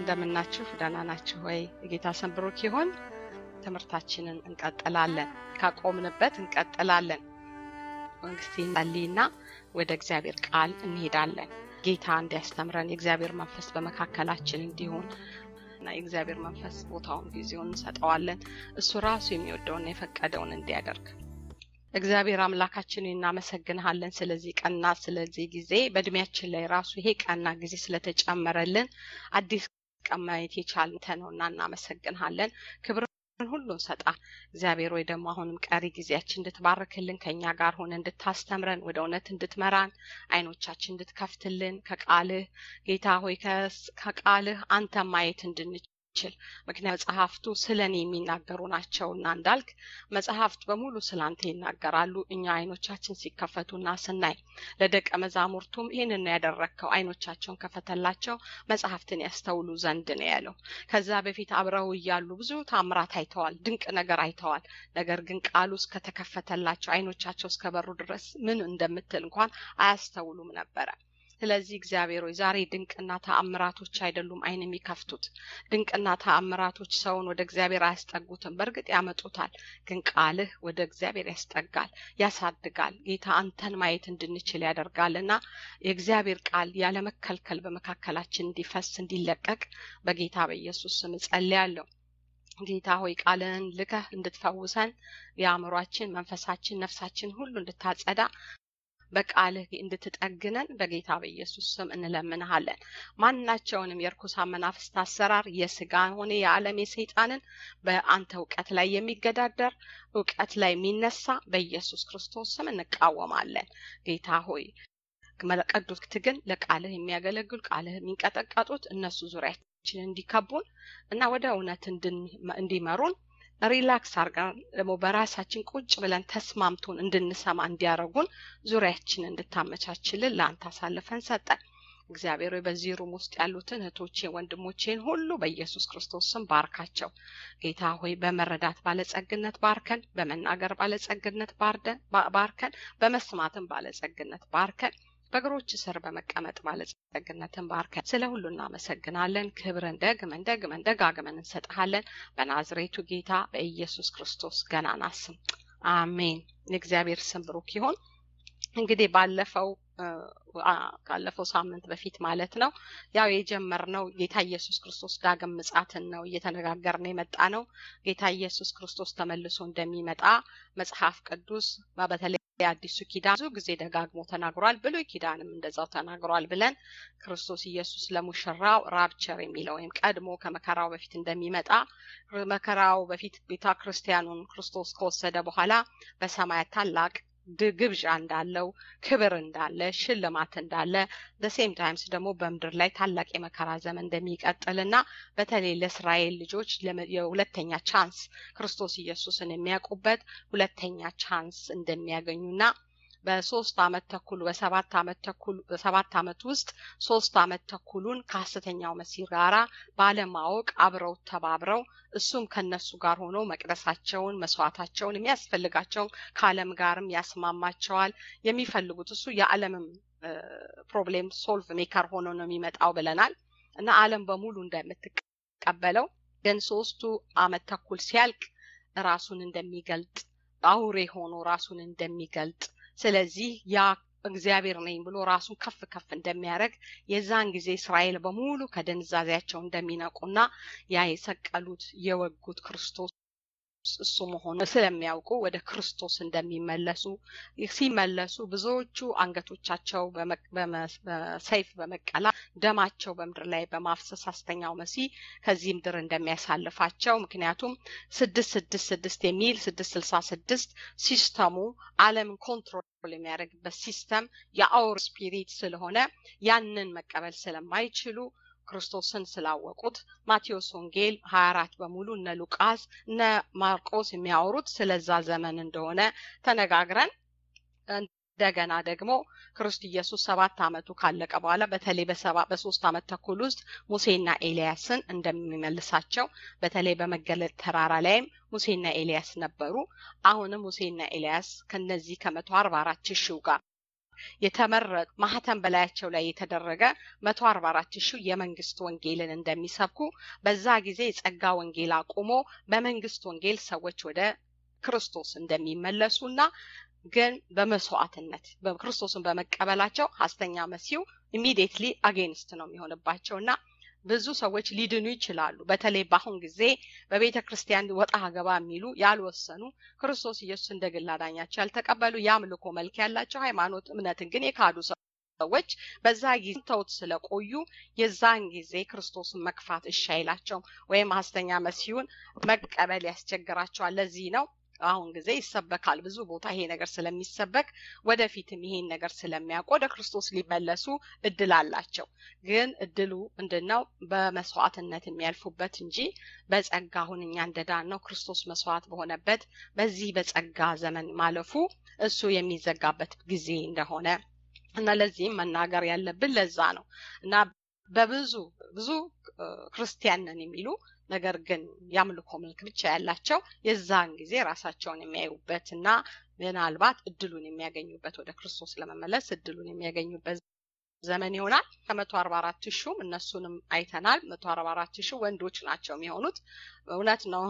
እንደምናችሁ ደህና ናችሁ ወይ? የጌታ ስም ብሩክ ይሁን። ትምህርታችንን እንቀጥላለን። ካቆምንበት እንቀጥላለን። መንግስቴ ጸልይና ወደ እግዚአብሔር ቃል እንሄዳለን። ጌታ እንዲያስተምረን የእግዚአብሔር መንፈስ በመካከላችን እንዲሆን እና የእግዚአብሔር መንፈስ ቦታውን ጊዜውን እንሰጠዋለን። እሱ ራሱ የሚወደውና የፈቀደውን እንዲያደርግ እግዚአብሔር አምላካችን እናመሰግንሃለን ስለዚህ ቀንና ስለዚህ ጊዜ በእድሜያችን ላይ ራሱ ይሄ ቀንና ጊዜ ስለተጨመረልን አዲስ ቀን ማየት የቻልን ነውና እናመሰግንሃለን። ክብር ሁሉ እንሰጣ እግዚአብሔር ወይ ደግሞ አሁንም ቀሪ ጊዜያችን እንድትባርክልን ከኛ ጋር ሆነ እንድታስተምረን ወደ እውነት እንድትመራን አይኖቻችን እንድትከፍትልን ከቃልህ ጌታ ሆይ ከቃልህ አንተ ማየት እንድንችል ምክንያት መጽሐፍቱ ስለ እኔ የሚናገሩ ናቸውና እንዳልክ መጽሐፍት በሙሉ ስለ አንተ ይናገራሉ። እኛ አይኖቻችን ሲከፈቱና ስናይ ለደቀ መዛሙርቱም ይህንን ነው ያደረግከው፣ አይኖቻቸውን ከፈተላቸው መጽሐፍትን ያስተውሉ ዘንድ ነው ያለው። ከዛ በፊት አብረው እያሉ ብዙ ታምራት አይተዋል፣ ድንቅ ነገር አይተዋል። ነገር ግን ቃሉ እስከተከፈተላቸው አይኖቻቸው እስከበሩ ድረስ ምን እንደምትል እንኳን አያስተውሉም ነበረ። ስለዚህ እግዚአብሔር ሆይ ዛሬ ድንቅና ተአምራቶች አይደሉም አይን የሚከፍቱት ድንቅና ተአምራቶች ሰውን ወደ እግዚአብሔር አያስጠጉትም። በእርግጥ ያመጡታል፣ ግን ቃልህ ወደ እግዚአብሔር ያስጠጋል፣ ያሳድጋል። ጌታ አንተን ማየት እንድንችል ያደርጋል እና የእግዚአብሔር ቃል ያለመከልከል በመካከላችን እንዲፈስ እንዲለቀቅ በጌታ በኢየሱስ ስም እጸልያለሁ። ጌታ ሆይ ቃልህን ልከህ እንድትፈውሰን የአእምሯችን፣ መንፈሳችን፣ ነፍሳችን ሁሉ እንድታጸዳ በቃልህ እንድትጠግነን በጌታ በኢየሱስ ስም እንለምንሃለን። ማናቸውንም የርኩሳን መናፍስት አሰራር የስጋ ሆነ የዓለም የሰይጣንን በአንተ እውቀት ላይ የሚገዳደር እውቀት ላይ የሚነሳ በኢየሱስ ክርስቶስ ስም እንቃወማለን። ጌታ ሆይ ቅዱስ ግን ለቃልህ የሚያገለግሉ ቃልህ የሚንቀጠቀጡት እነሱ ዙሪያችን እንዲከቡን እና ወደ እውነት እንዲመሩን ሪላክስ አርገን ደግሞ በራሳችን ቁጭ ብለን ተስማምቶን እንድንሰማ እንዲያደርጉን ዙሪያችን እንድታመቻችልን ለአንተ አሳልፈን ሰጠን። እግዚአብሔር ሆይ በዚህ ሩም ውስጥ ያሉትን እህቶቼን ወንድሞቼን ሁሉ በኢየሱስ ክርስቶስ ስም ባርካቸው። ጌታ ሆይ በመረዳት ባለጸግነት ባርከን፣ በመናገር ባለጸግነት ባርከን፣ በመስማትም ባለጸግነት ባርከን በእግሮች ስር በመቀመጥ ባለጸግነትን ባርከን። ስለ ሁሉ እናመሰግናለን። ክብርን ደግመን ደግመን ደጋግመን እንሰጥሃለን። በናዝሬቱ ጌታ በኢየሱስ ክርስቶስ ገናና ስም አሜን። የእግዚአብሔር ስም ብሩክ ይሁን። እንግዲህ ባለፈው ካለፈው ሳምንት በፊት ማለት ነው ያው የጀመርነው ጌታ ኢየሱስ ክርስቶስ ዳግም ምጻትን ነው እየተነጋገርን የመጣ ነው። ጌታ ኢየሱስ ክርስቶስ ተመልሶ እንደሚመጣ መጽሐፍ ቅዱስ በተለይ የአዲሱ ኪዳን ብዙ ጊዜ ደጋግሞ ተናግሯል። ብሉይ ኪዳንም እንደዛው ተናግሯል ብለን ክርስቶስ ኢየሱስ ለሙሽራው ራፕቸር የሚለው ወይም ቀድሞ ከመከራው በፊት እንደሚመጣ መከራው በፊት ቤተ ክርስቲያኑን ክርስቶስ ከወሰደ በኋላ በሰማያት ታላቅ ግብዣ እንዳለው ክብር እንዳለ ሽልማት እንዳለ በሴም ታይምስ ደግሞ በምድር ላይ ታላቅ የመከራ ዘመን እንደሚቀጥልና በተለይ ለእስራኤል ልጆች የሁለተኛ ቻንስ ክርስቶስ ኢየሱስን የሚያውቁበት ሁለተኛ ቻንስ እንደሚያገኙና በሶስት አመት ተኩል በሰባት አመት ተኩል በሰባት አመት ውስጥ ሶስት አመት ተኩሉን ከሀሰተኛው መሲህ ጋራ ባለማወቅ አብረው ተባብረው እሱም ከነሱ ጋር ሆኖ መቅደሳቸውን መስዋዕታቸውን የሚያስፈልጋቸውን ከአለም ጋርም ያስማማቸዋል። የሚፈልጉት እሱ የዓለምም ፕሮብሌም ሶልቭ ሜከር ሆኖ ነው የሚመጣው ብለናል እና አለም በሙሉ እንደምትቀበለው ግን ሶስቱ አመት ተኩል ሲያልቅ ራሱን እንደሚገልጥ አውሬ ሆኖ ራሱን እንደሚገልጥ ስለዚህ ያ እግዚአብሔር ነኝ ብሎ ራሱን ከፍ ከፍ እንደሚያደርግ የዛን ጊዜ እስራኤል በሙሉ ከድንዛዜያቸው እንደሚነቁና ያ የሰቀሉት የወጉት ክርስቶስ እሱ መሆኑ ስለሚያውቁ ወደ ክርስቶስ እንደሚመለሱ ሲመለሱ ብዙዎቹ አንገቶቻቸው በሰይፍ በመቀላ ደማቸው በምድር ላይ በማፍሰስ ሐሰተኛው መሲህ ከዚህ ምድር እንደሚያሳልፋቸው ምክንያቱም ስድስት ስድስት ስድስት የሚል ስድስት ስልሳ ስድስት ሲስተሙ ዓለምን ኮንትሮል የሚያደርግበት ሲስተም የአውር ስፒሪት ስለሆነ ያንን መቀበል ስለማይችሉ ክርስቶስን ስላወቁት ማቴዎስ ወንጌል 24 በሙሉ እነ ሉቃስ እነ ማርቆስ የሚያወሩት ስለዛ ዘመን እንደሆነ ተነጋግረን እንደገና ደግሞ ክርስቶስ ኢየሱስ ሰባት አመቱ ካለቀ በኋላ በተለይ በሶስት አመት ተኩል ውስጥ ሙሴና ኤልያስን እንደሚመልሳቸው በተለይ በመገለጥ ተራራ ላይም ሙሴና ኤልያስ ነበሩ። አሁንም ሙሴና ኤልያስ ከነዚህ ከመቶ አርባ አራት ሺው ጋር የተመረጡ ማህተም በላያቸው ላይ የተደረገ መቶ አርባ አራት ሺህ የመንግስት ወንጌልን እንደሚሰብኩ በዛ ጊዜ የጸጋ ወንጌል አቁሞ በመንግስት ወንጌል ሰዎች ወደ ክርስቶስ እንደሚመለሱና ግን በመስዋዕትነት በክርስቶስን በመቀበላቸው ሐሰተኛ መሲሁ ኢሚዲየትሊ አጌንስት ነው የሚሆንባቸው እና ብዙ ሰዎች ሊድኑ ይችላሉ። በተለይ በአሁን ጊዜ በቤተ ክርስቲያን ወጣ ገባ የሚሉ ያልወሰኑ ክርስቶስ ኢየሱስ እንደ ግል አዳኛቸው ያልተቀበሉ የአምልኮ መልክ ያላቸው ሃይማኖት እምነትን ግን የካዱ ሰዎች በዛ ጊዜ ተውት ስለቆዩ የዛን ጊዜ ክርስቶስን መግፋት እሺ አይላቸውም ወይም ሐሰተኛ መሲሁን መቀበል ያስቸግራቸዋል። ለዚህ ነው አሁን ጊዜ ይሰበካል ብዙ ቦታ ይሄ ነገር ስለሚሰበክ ወደፊትም ይሄን ነገር ስለሚያውቁ ወደ ክርስቶስ ሊመለሱ እድል አላቸው። ግን እድሉ ምንድን ነው? በመስዋዕትነት የሚያልፉበት እንጂ በጸጋ አሁን እኛ እንደዳን ነው ክርስቶስ መስዋዕት በሆነበት በዚህ በጸጋ ዘመን ማለፉ እሱ የሚዘጋበት ጊዜ እንደሆነ እና ለዚህም መናገር ያለብን ለዛ ነው እና በብዙ ብዙ ክርስቲያን ነን የሚሉ ነገር ግን የአምልኮ መልክ ብቻ ያላቸው የዛን ጊዜ ራሳቸውን የሚያዩበት እና ምናልባት እድሉን የሚያገኙበት ወደ ክርስቶስ ለመመለስ እድሉን የሚያገኙበት ዘመን ይሆናል። ከመቶ አርባ አራት ሹም እነሱንም አይተናል። መቶ አርባ አራት ሺህ ወንዶች ናቸው የሚሆኑት። እውነት ነው።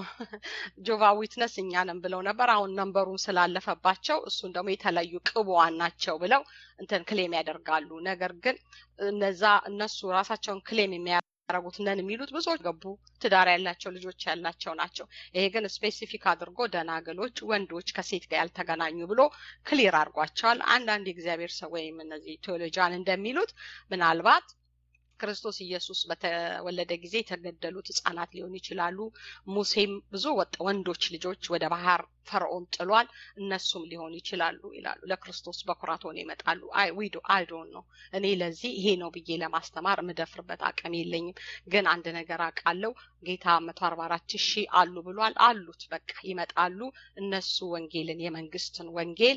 ጆቫ ዊትነስ እኛንም ብለው ነበር። አሁን ነንበሩን ስላለፈባቸው እሱን ደግሞ የተለዩ ቅቡዋን ናቸው ብለው እንትን ክሌም ያደርጋሉ። ነገር ግን እነዛ እነሱ ራሳቸውን ክሌም የሚያደርጉት ነን የሚሉት ብዙዎች ገቡ ትዳር ያላቸው ልጆች ያላቸው ናቸው። ይሄ ግን ስፔሲፊክ አድርጎ ደናግሎች፣ ወንዶች ከሴት ጋር ያልተገናኙ ብሎ ክሊር አድርጓቸዋል። አንዳንድ የእግዚአብሔር ሰው ወይም እነዚህ ቴዎሎጂያን እንደሚሉት ምናልባት ክርስቶስ ኢየሱስ በተወለደ ጊዜ የተገደሉት ህጻናት ሊሆኑ ይችላሉ። ሙሴም ብዙ ወንዶች ልጆች ወደ ባህር ፈርዖን ጥሏል። እነሱም ሊሆኑ ይችላሉ ይላሉ። ለክርስቶስ በኩራት ሆነው ይመጣሉ። አይ ዊዶ አይዶን ነው እኔ ለዚህ ይሄ ነው ብዬ ለማስተማር የምደፍርበት አቅም የለኝም። ግን አንድ ነገር አውቃለሁ። ጌታ መቶ አርባ አራት ሺህ አሉ ብሏል። አሉት በቃ ይመጣሉ። እነሱ ወንጌልን የመንግስትን ወንጌል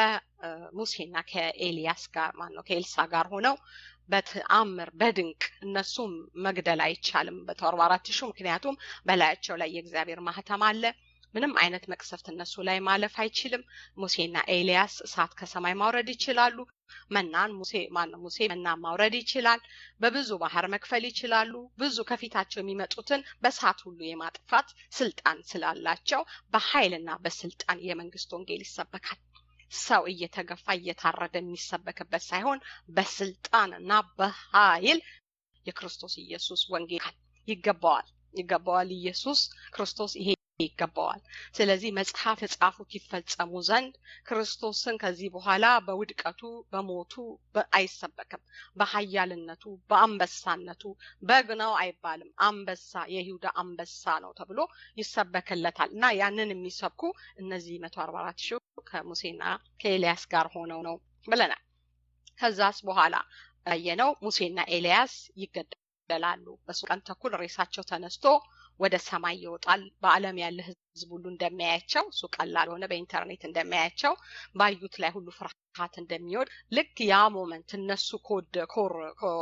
ከሙሴና ከኤልያስ ጋር ማን ነው ከኤልሳ ጋር ሆነው በተአምር በድንቅ እነሱም መግደል አይቻልም በመቶ አርባ አራት ሺህ ምክንያቱም በላያቸው ላይ የእግዚአብሔር ማህተም አለ። ምንም አይነት መቅሰፍት እነሱ ላይ ማለፍ አይችልም። ሙሴና ኤልያስ እሳት ከሰማይ ማውረድ ይችላሉ። መናን ሙሴ ማነው ሙሴ መና ማውረድ ይችላል። በብዙ ባህር መክፈል ይችላሉ። ብዙ ከፊታቸው የሚመጡትን በእሳት ሁሉ የማጥፋት ስልጣን ስላላቸው በኃይልና በስልጣን የመንግስት ወንጌል ይሰበካል። ሰው እየተገፋ እየታረደ የሚሰበክበት ሳይሆን በስልጣን እና በኃይል የክርስቶስ ኢየሱስ ወንጌል ይገባዋል ይገባዋል። ኢየሱስ ክርስቶስ ይሄ ይገባዋል። ስለዚህ መጽሐፍ የጻፉት ይፈጸሙ ዘንድ ክርስቶስን ከዚህ በኋላ በውድቀቱ በሞቱ አይሰበክም። በኃያልነቱ በአንበሳነቱ በግ ነው አይባልም። አንበሳ የይሁዳ አንበሳ ነው ተብሎ ይሰበክለታል እና ያንን የሚሰብኩ እነዚህ መቶ አርባ አራት ሺህ ከሙሴና ከኤልያስ ጋር ሆነው ነው ብለናል። ከዛስ በኋላ ያየነው ሙሴና ኤልያስ ይገደላሉ። በሶስት ቀን ተኩል ሬሳቸው ተነስቶ ወደ ሰማይ ይወጣል። በዓለም ያለ ሕዝብ ሁሉ እንደሚያያቸው እሱ ቀላል ሆነ በኢንተርኔት እንደሚያያቸው ባዩት ላይ ሁሉ ፍርሃት እንደሚወድ ልክ ያ ሞመንት እነሱ ኮድ ኮር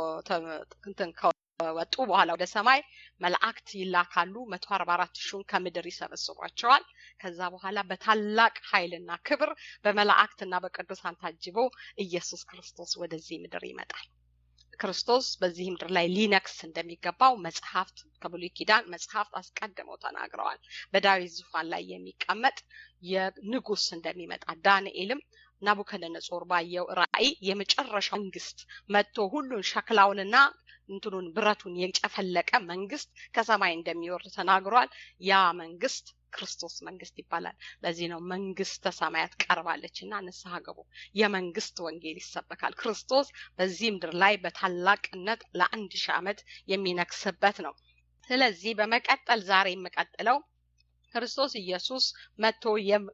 እንትን ከወጡ በኋላ ወደ ሰማይ መላእክት ይላካሉ። መቶ አርባ አራት ሺውን ከምድር ይሰበስቧቸዋል። ከዛ በኋላ በታላቅ ኃይልና ክብር በመላእክትና በቅዱሳን ታጅቦ ኢየሱስ ክርስቶስ ወደዚህ ምድር ይመጣል። ክርስቶስ በዚህ ምድር ላይ ሊነክስ እንደሚገባው መጽሐፍት ከብሉይ ኪዳን መጽሐፍት አስቀድመው ተናግረዋል። በዳዊት ዙፋን ላይ የሚቀመጥ የንጉስ እንደሚመጣ ዳንኤልም ናቡከደነጾር ባየው ራእይ የመጨረሻ መንግስት መጥቶ ሁሉን ሸክላውንና እንትኑን ብረቱን የጨፈለቀ መንግስት ከሰማይ እንደሚወርድ ተናግሯል። ያ መንግስት ክርስቶስ መንግስት ይባላል። ለዚህ ነው መንግስተ ሰማያት ቀርባለች እና ንስሐ ገቡ። የመንግስት ወንጌል ይሰበካል። ክርስቶስ በዚህ ምድር ላይ በታላቅነት ለአንድ ሺህ ዓመት የሚነግስበት ነው። ስለዚህ በመቀጠል ዛሬ የምቀጥለው ክርስቶስ ኢየሱስ መጥቶ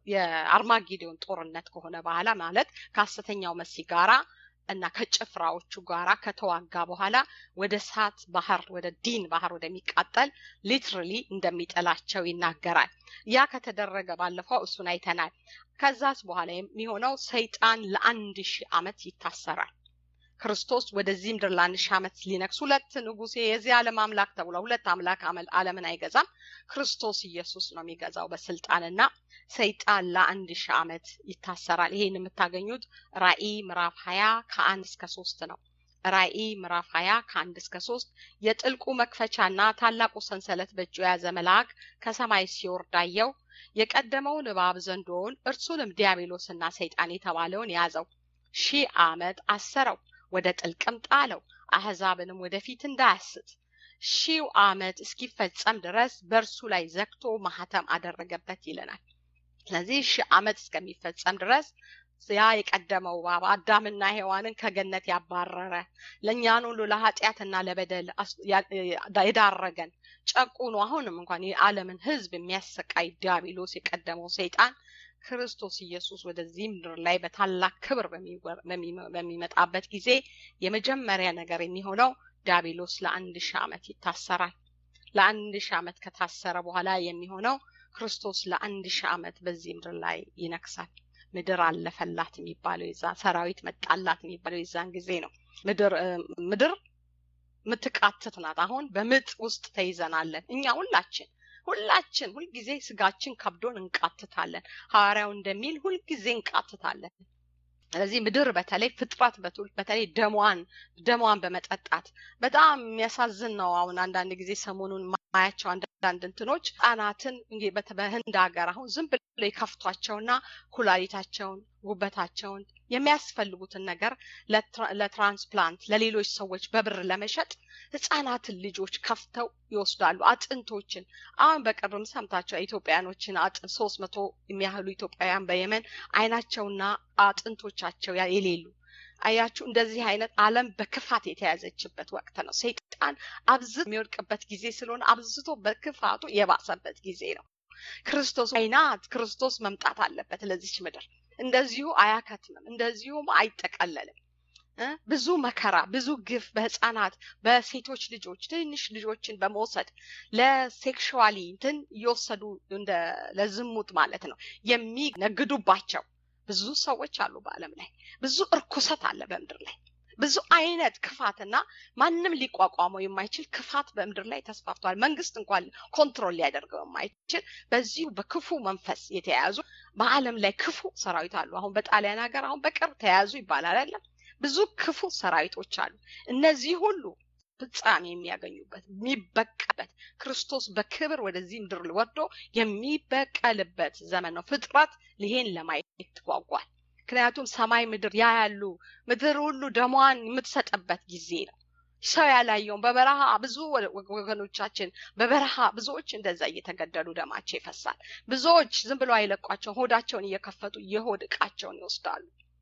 የአርማጌዶን ጦርነት ከሆነ በኋላ ማለት ከሐሰተኛው መሲህ ጋራ እና ከጭፍራዎቹ ጋራ ከተዋጋ በኋላ ወደ እሳት ባህር ወደ ዲን ባህር ወደሚቃጠል ሊትራሊ እንደሚጥላቸው ይናገራል። ያ ከተደረገ ባለፈው እሱን አይተናል። ከዛስ በኋላ የሚሆነው ሰይጣን ለአንድ ሺህ ዓመት ይታሰራል። ክርስቶስ ወደዚህ ምድር ለአንድ ሺህ ዓመት ሊነግስ ሁለት ንጉሴ የዚህ ዓለም አምላክ ተብሏል። ሁለት አምላክ ዓለምን አይገዛም። ክርስቶስ ኢየሱስ ነው የሚገዛው በስልጣንና ሰይጣን ለአንድ ሺህ ዓመት ይታሰራል። ይሄን የምታገኙት ራእይ ምዕራፍ ሀያ ከአንድ እስከ ሶስት ነው። ራእይ ምዕራፍ ሀያ ከአንድ እስከ ሶስት የጥልቁ መክፈቻና ታላቁ ሰንሰለት በእጁ የያዘ መልአክ ከሰማይ ሲወርድ አየሁ። የቀደመውን እባብ ዘንዶውን እርሱንም ዲያብሎስና ሰይጣን የተባለውን ያዘው፣ ሺህ ዓመት አሰረው፣ ወደ ጥልቅም ጣለው፣ አሕዛብንም ወደፊት እንዳያስት ሺው ዓመት እስኪፈጸም ድረስ በእርሱ ላይ ዘግቶ ማህተም አደረገበት ይለናል። ስለዚህ ሺህ ዓመት እስከሚፈጸም ድረስ ያ የቀደመው እባብ አዳምና ሔዋንን ከገነት ያባረረ ለእኛን ሁሉ ለኃጢአትና ለበደል የዳረገን ጨቁኑ አሁንም እንኳን የዓለምን ሕዝብ የሚያሰቃይ ዲያብሎስ የቀደመው ሰይጣን ክርስቶስ ኢየሱስ ወደዚህ ምድር ላይ በታላቅ ክብር በሚመጣበት ጊዜ የመጀመሪያ ነገር የሚሆነው ዲያብሎስ ለአንድ ሺህ ዓመት ይታሰራል። ለአንድ ሺህ ዓመት ከታሰረ በኋላ የሚሆነው ክርስቶስ ለአንድ ሺህ ዓመት በዚህ ምድር ላይ ይነግሳል። ምድር አለፈላት የሚባለው የዛ ሰራዊት መጣላት የሚባለው የዛን ጊዜ ነው። ምድር ምድር ምትቃትት ናት። አሁን በምጥ ውስጥ ተይዘናለን እኛ ሁላችን ሁላችን ሁልጊዜ ስጋችን ከብዶን እንቃትታለን። ሐዋርያው እንደሚል ሁልጊዜ እንቃትታለን። ስለዚህ ምድር በተለይ ፍጥረት በተለይ ደሟን ደሟን በመጠጣት በጣም የሚያሳዝን ነው። አሁን አንዳንድ ጊዜ ሰሞኑን ማያቸው አንዳንድ እንትኖች ህጻናትን በህንድ ሀገር አሁን ዝም ብሎ የከፍቷቸውና ኩላሊታቸውን፣ ጉበታቸውን የሚያስፈልጉትን ነገር ለትራንስፕላንት ለሌሎች ሰዎች በብር ለመሸጥ ህጻናትን ልጆች ከፍተው ይወስዳሉ። አጥንቶችን አሁን በቅርብም ሰምታቸው ኢትዮጵያኖችን አጥንት ሶስት መቶ የሚያህሉ ኢትዮጵያውያን በየመን አይናቸውና አጥንቶቻቸው የሌሉ አያችሁ። እንደዚህ አይነት ዓለም በክፋት የተያዘችበት ወቅት ነው። ሰይጣን አብዝቶ የሚወድቅበት ጊዜ ስለሆነ አብዝቶ በክፋቱ የባሰበት ጊዜ ነው። ክርስቶስ አይናት ክርስቶስ መምጣት አለበት ለዚች ምድር። እንደዚሁ አያከትምም፣ እንደዚሁም አይጠቀለልም። ብዙ መከራ፣ ብዙ ግፍ በህፃናት በሴቶች ልጆች ትንሽ ልጆችን በመውሰድ ለሴክሽዋሊ እንትን እየወሰዱ እንደ ለዝሙት ማለት ነው የሚነግዱባቸው ብዙ ሰዎች አሉ በዓለም ላይ። ብዙ እርኩሰት አለ በምድር ላይ። ብዙ አይነት ክፋትና ማንም ሊቋቋመው የማይችል ክፋት በምድር ላይ ተስፋፍቷል። መንግስት እንኳን ኮንትሮል ሊያደርገው የማይችል በዚሁ በክፉ መንፈስ የተያያዙ በዓለም ላይ ክፉ ሰራዊት አሉ። አሁን በጣሊያን ሀገር አሁን በቅርብ ተያያዙ ይባላል አይደለም? ብዙ ክፉ ሰራዊቶች አሉ። እነዚህ ሁሉ ፍጻሜ የሚያገኙበት የሚበቀልበት ክርስቶስ በክብር ወደዚህ ምድር ወርዶ የሚበቀልበት ዘመን ነው። ፍጥረት ይሄን ለማየት ትጓጓል። ምክንያቱም ሰማይ ምድር ያ ያሉ ምድር ሁሉ ደሟን የምትሰጥበት ጊዜ ነው። ሰው ያላየውን በበረሃ ብዙ ወገኖቻችን በበረሃ ብዙዎች እንደዛ እየተገደሉ ደማቸው ይፈሳል። ብዙዎች ዝም ብለው አይለቋቸውን ሆዳቸውን እየከፈቱ የሆድ እቃቸውን ይወስዳሉ።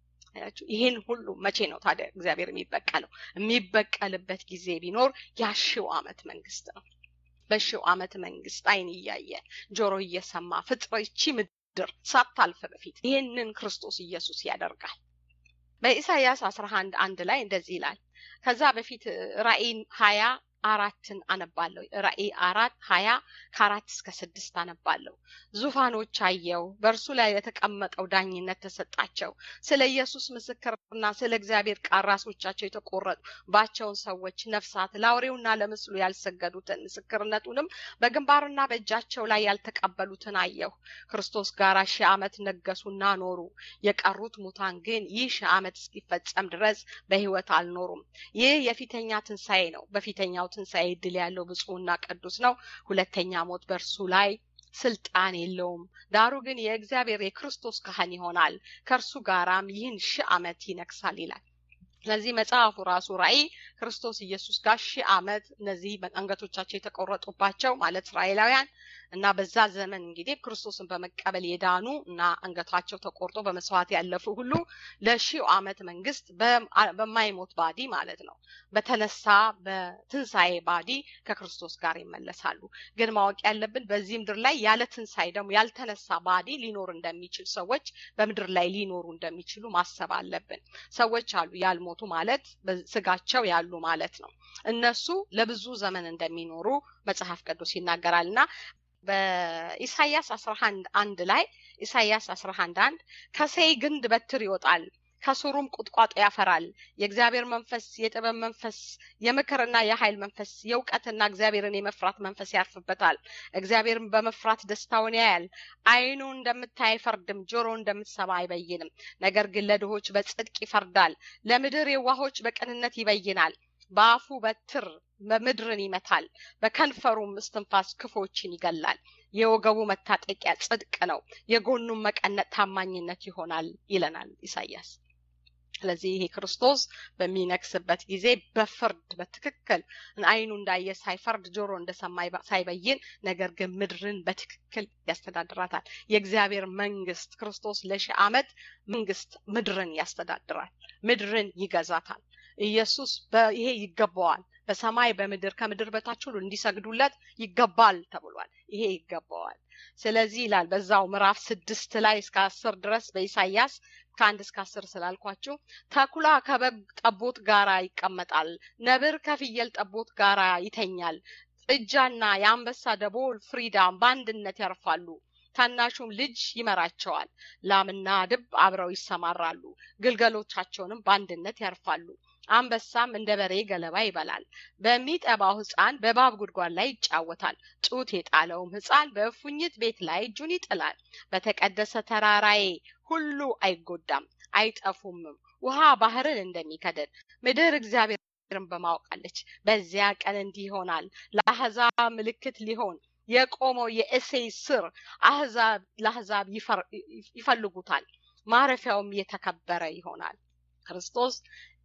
ይህን ሁሉ መቼ ነው ታዲያ እግዚአብሔር የሚበቀለው? የሚበቀልበት ጊዜ ቢኖር የሺው ዓመት መንግስት ነው። በሺው ዓመት መንግስት አይን እያየ ጆሮ እየሰማ ፍጥረቺ ምድር ሳታልፍ በፊት ይህንን ክርስቶስ ኢየሱስ ያደርጋል። በኢሳይያስ አስራ አንድ አንድ ላይ እንደዚህ ይላል። ከዛ በፊት ራእይ ሀያ አራትን አነባለሁ። ራእይ አራት ሀያ ከአራት እስከ ስድስት አነባለሁ። ዙፋኖች አየው፣ በእርሱ ላይ የተቀመጠው ዳኝነት ተሰጣቸው። ስለ ኢየሱስ ምስክርና ስለ እግዚአብሔር ቃል ራሶቻቸው የተቆረጡባቸውን ሰዎች ነፍሳት፣ ለአውሬውና ለምስሉ ያልሰገዱትን ምስክርነቱንም በግንባርና በእጃቸው ላይ ያልተቀበሉትን አየሁ። ክርስቶስ ጋር ሺህ ዓመት ነገሱና ኖሩ። የቀሩት ሙታን ግን ይህ ሺህ ዓመት እስኪፈጸም ድረስ በሕይወት አልኖሩም። ይህ የፊተኛ ትንሣኤ ነው። በፊተኛው ትንሣኤ ድል ያለው ብፁዕና ቅዱስ ነው። ሁለተኛ ሞት በእርሱ ላይ ስልጣን የለውም። ዳሩ ግን የእግዚአብሔር የክርስቶስ ካህን ይሆናል፣ ከእርሱ ጋራም ይህን ሺህ ዓመት ይነግሳል ይላል። ስለዚህ መጽሐፉ ራሱ ራእይ ክርስቶስ ኢየሱስ ጋር ሺህ ዓመት እነዚህ አንገቶቻቸው የተቆረጡባቸው ማለት እስራኤላውያን እና በዛ ዘመን እንግዲህ ክርስቶስን በመቀበል የዳኑ እና አንገታቸው ተቆርጦ በመስዋዕት ያለፉ ሁሉ ለሺው ዓመት መንግስት በማይሞት ባዲ ማለት ነው በተነሳ በትንሣኤ ባዲ ከክርስቶስ ጋር ይመለሳሉ። ግን ማወቅ ያለብን በዚህ ምድር ላይ ያለ ትንሣኤ ደግሞ ያልተነሳ ባዲ ሊኖር እንደሚችል ሰዎች በምድር ላይ ሊኖሩ እንደሚችሉ ማሰብ አለብን። ሰዎች አሉ ያልሞቱ ማለት በስጋቸው ያሉ ማለት ነው። እነሱ ለብዙ ዘመን እንደሚኖሩ መጽሐፍ ቅዱስ ይናገራል እና በኢሳያስ አስራ አንድ አንድ ላይ ኢሳያስ አስራ አንድ አንድ ከሴይ ግንድ በትር ይወጣል ከስሩም ቁጥቋጦ ያፈራል። የእግዚአብሔር መንፈስ፣ የጥበብ መንፈስ፣ የምክርና የኃይል መንፈስ፣ የእውቀትና እግዚአብሔርን የመፍራት መንፈስ ያርፍበታል። እግዚአብሔርን በመፍራት ደስታውን ያያል። ዓይኑ እንደምታይ አይፈርድም፣ ጆሮ እንደምትሰማ አይበይንም። ነገር ግን ለድሆች በጽድቅ ይፈርዳል፣ ለምድር የዋሆች በቅንነት ይበይናል። በአፉ በትር ምድርን ይመታል፣ በከንፈሩም እስትንፋስ ክፎችን ይገላል። የወገቡ መታጠቂያ ጽድቅ ነው፣ የጎኑም መቀነጥ ታማኝነት ይሆናል ይለናል ኢሳያስ። ስለዚህ ይሄ ክርስቶስ በሚነግስበት ጊዜ በፍርድ በትክክል ዓይኑ እንዳየ ሳይፈርድ ጆሮ እንደሰማ ሳይበይን፣ ነገር ግን ምድርን በትክክል ያስተዳድራታል። የእግዚአብሔር መንግስት ክርስቶስ ለሺህ ዓመት መንግስት ምድርን ያስተዳድራል፣ ምድርን ይገዛታል። ኢየሱስ ይሄ ይገባዋል። በሰማይ በምድር ከምድር በታች ሁሉ እንዲሰግዱለት ይገባል ተብሏል። ይሄ ይገባዋል። ስለዚህ ይላል በዛው ምዕራፍ ስድስት ላይ እስከ አስር ድረስ በኢሳያስ ከአንድ እስከ አስር ስላልኳችሁ ተኩላ ከበግ ጠቦት ጋራ ይቀመጣል፣ ነብር ከፍየል ጠቦት ጋራ ይተኛል። ጥጃና የአንበሳ ደቦል ፍሪዳም በአንድነት ያርፋሉ። ታናሹም ልጅ ይመራቸዋል። ላምና ድብ አብረው ይሰማራሉ፣ ግልገሎቻቸውንም በአንድነት ያርፋሉ። አንበሳም እንደ በሬ ገለባ ይበላል። በሚጠባው ሕፃን በእባብ ጉድጓድ ላይ ይጫወታል። ጡት የጣለውም ሕፃን በእፉኝት ቤት ላይ እጁን ይጥላል። በተቀደሰ ተራራዬ ሁሉ አይጎዳም አይጠፉምም። ውሃ ባህርን እንደሚከደን ምድር እግዚአብሔርን በማወቃለች። በዚያ ቀን እንዲህ ይሆናል። ለአሕዛብ ምልክት ሊሆን የቆመው የእሴይ ስር አሕዛብ ለአሕዛብ ይፈልጉታል። ማረፊያውም የተከበረ ይሆናል። ክርስቶስ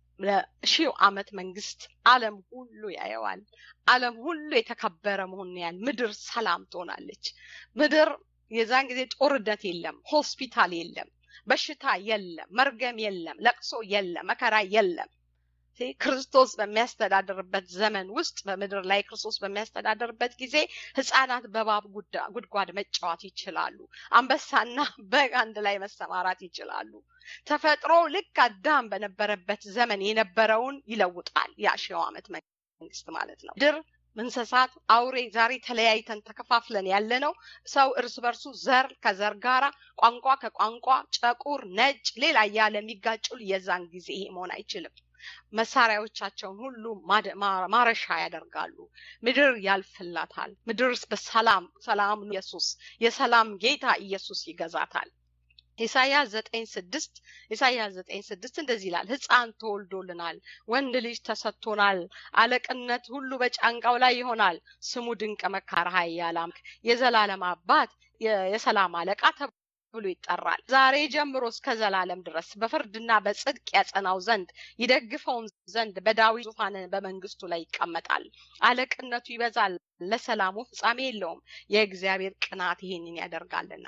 ለሺው ዓመት መንግስት ዓለም ሁሉ ያየዋል። ዓለም ሁሉ የተከበረ መሆኑን ያህል ምድር ሰላም ትሆናለች። ምድር የዛን ጊዜ ጦርነት የለም፣ ሆስፒታል የለም፣ በሽታ የለም፣ መርገም የለም፣ ለቅሶ የለም፣ መከራ የለም። ክርስቶስ በሚያስተዳድርበት ዘመን ውስጥ በምድር ላይ ክርስቶስ በሚያስተዳድርበት ጊዜ ህፃናት በእባብ ጉድጓድ መጫወት ይችላሉ። አንበሳና በግ አንድ ላይ መሰማራት ይችላሉ። ተፈጥሮ ልክ አዳም በነበረበት ዘመን የነበረውን ይለውጣል። ያ ሺው ዓመት መንግስት ማለት ነው። ምድር እንስሳት፣ አውሬ ዛሬ ተለያይተን ተከፋፍለን ያለ ነው። ሰው እርስ በርሱ ዘር ከዘር ጋራ፣ ቋንቋ ከቋንቋ፣ ጥቁር፣ ነጭ፣ ሌላ እያለ የሚጋጩል የዛን ጊዜ ይሄ መሆን አይችልም። መሳሪያዎቻቸውን ሁሉ ማረሻ ያደርጋሉ። ምድር ያልፍላታል። ምድር በሰላም ሰላም ኢየሱስ የሰላም ጌታ ኢየሱስ ይገዛታል። ኢሳያስ ዘጠኝ ስድስት ኢሳያስ ዘጠኝ ስድስት እንደዚህ ይላል፣ ሕፃን ተወልዶልናል፣ ወንድ ልጅ ተሰጥቶናል፣ አለቅነት ሁሉ በጫንቃው ላይ ይሆናል። ስሙ ድንቅ መካር፣ ኃያል አምላክ፣ የዘላለም አባት፣ የሰላም አለቃ ብሎ ይጠራል። ዛሬ ጀምሮ እስከ ዘላለም ድረስ በፍርድና በጽድቅ ያጸናው ዘንድ ይደግፈውም ዘንድ በዳዊት ዙፋን በመንግስቱ ላይ ይቀመጣል። አለቅነቱ ይበዛል፣ ለሰላሙ ፍጻሜ የለውም። የእግዚአብሔር ቅናት ይሄንን ያደርጋልና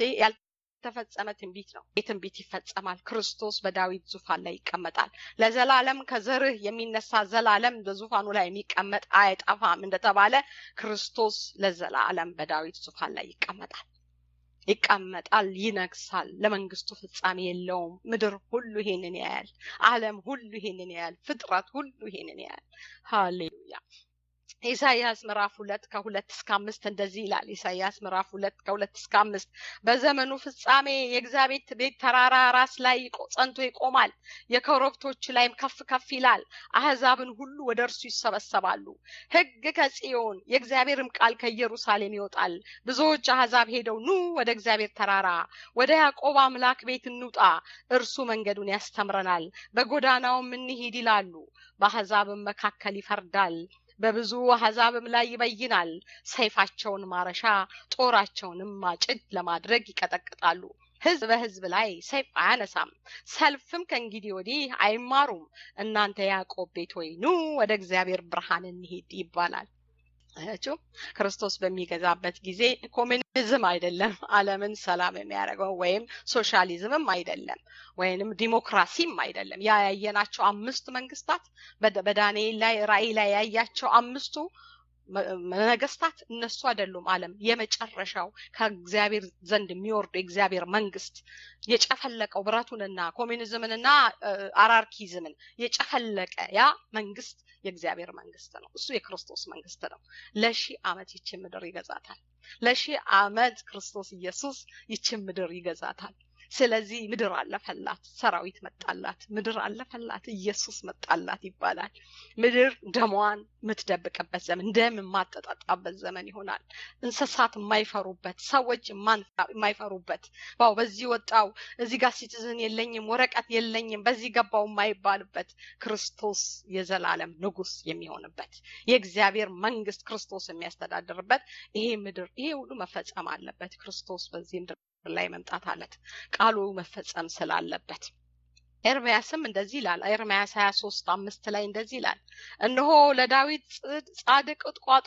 ያልተፈጸመ ትንቢት ነው። ይህ ትንቢት ይፈጸማል። ክርስቶስ በዳዊት ዙፋን ላይ ይቀመጣል። ለዘላለም ከዘርህ የሚነሳ ዘላለም በዙፋኑ ላይ የሚቀመጥ አይጠፋም እንደተባለ ክርስቶስ ለዘላለም በዳዊት ዙፋን ላይ ይቀመጣል ይቀመጣል፣ ይነግሳል። ለመንግስቱ ፍጻሜ የለውም። ምድር ሁሉ ይሄንን ያያል። ዓለም ሁሉ ይሄንን ያያል። ፍጥረት ሁሉ ይሄንን ያያል። ሃሌሉያ። ኢሳይያስ ምዕራፍ ሁለት ከሁለት እስከ አምስት እንደዚህ ይላል። ኢሳይያስ ምዕራፍ ሁለት ከሁለት እስከ አምስት በዘመኑ ፍጻሜ የእግዚአብሔር ቤት ተራራ ራስ ላይ ጸንቶ ይቆማል፣ የኮረብቶች ላይም ከፍ ከፍ ይላል። አህዛብን ሁሉ ወደ እርሱ ይሰበሰባሉ። ሕግ ከጽዮን የእግዚአብሔርም ቃል ከኢየሩሳሌም ይወጣል። ብዙዎች አህዛብ ሄደው ኑ ወደ እግዚአብሔር ተራራ ወደ ያዕቆብ አምላክ ቤት እንውጣ፣ እርሱ መንገዱን ያስተምረናል፣ በጎዳናውም እንሂድ ይላሉ። በአህዛብም መካከል ይፈርዳል በብዙ አሕዛብም ላይ ይበይናል። ሰይፋቸውን ማረሻ ጦራቸውንም ማጭድ ለማድረግ ይቀጠቅጣሉ። ሕዝብ በሕዝብ ላይ ሰይፍ አያነሳም፣ ሰልፍም ከእንግዲህ ወዲህ አይማሩም። እናንተ ያዕቆብ ቤት ሆይ ኑ ወደ እግዚአብሔር ብርሃን እንሂድ ይባላል። አያችሁ ክርስቶስ በሚገዛበት ጊዜ ኮሚኒዝም አይደለም ዓለምን ሰላም የሚያደርገው ወይም ሶሻሊዝምም አይደለም ወይንም ዲሞክራሲም አይደለም። ያ ያየናቸው አምስት መንግስታት በዳንኤል ላይ ራእይ ላይ ያያቸው አምስቱ ነገስታት እነሱ አይደሉም። ዓለም የመጨረሻው ከእግዚአብሔር ዘንድ የሚወርዱ የእግዚአብሔር መንግስት የጨፈለቀው ብረቱንና ኮሚኒዝምንና አራርኪዝምን የጨፈለቀ ያ መንግስት የእግዚአብሔር መንግስት ነው። እሱ የክርስቶስ መንግስት ነው። ለሺህ ዓመት ይችን ምድር ይገዛታል። ለሺህ ዓመት ክርስቶስ ኢየሱስ ይችን ምድር ይገዛታል። ስለዚህ ምድር አለፈላት፣ ሰራዊት መጣላት፣ ምድር አለፈላት፣ ኢየሱስ መጣላት ይባላል። ምድር ደሟን የምትደብቅበት ዘመን፣ ደም የማጠጣጣበት ዘመን ይሆናል። እንስሳት የማይፈሩበት፣ ሰዎች የማይፈሩበት ዋው በዚህ ወጣው እዚህ ጋር ሲቲዝን የለኝም ወረቀት የለኝም በዚህ ገባው የማይባልበት ክርስቶስ የዘላለም ንጉስ የሚሆንበት የእግዚአብሔር መንግስት ክርስቶስ የሚያስተዳድርበት ይሄ ምድር ይሄ ሁሉ መፈጸም አለበት። ክርስቶስ በዚህ ምድር ላይ መምጣት አለት ቃሉ መፈጸም ስላለበት ኤርምያስም እንደዚህ ይላል። ኤርምያስ ሀያ ሶስት አምስት ላይ እንደዚህ ይላል፣ እነሆ ለዳዊት ጻድቅ ቁጥቋጦ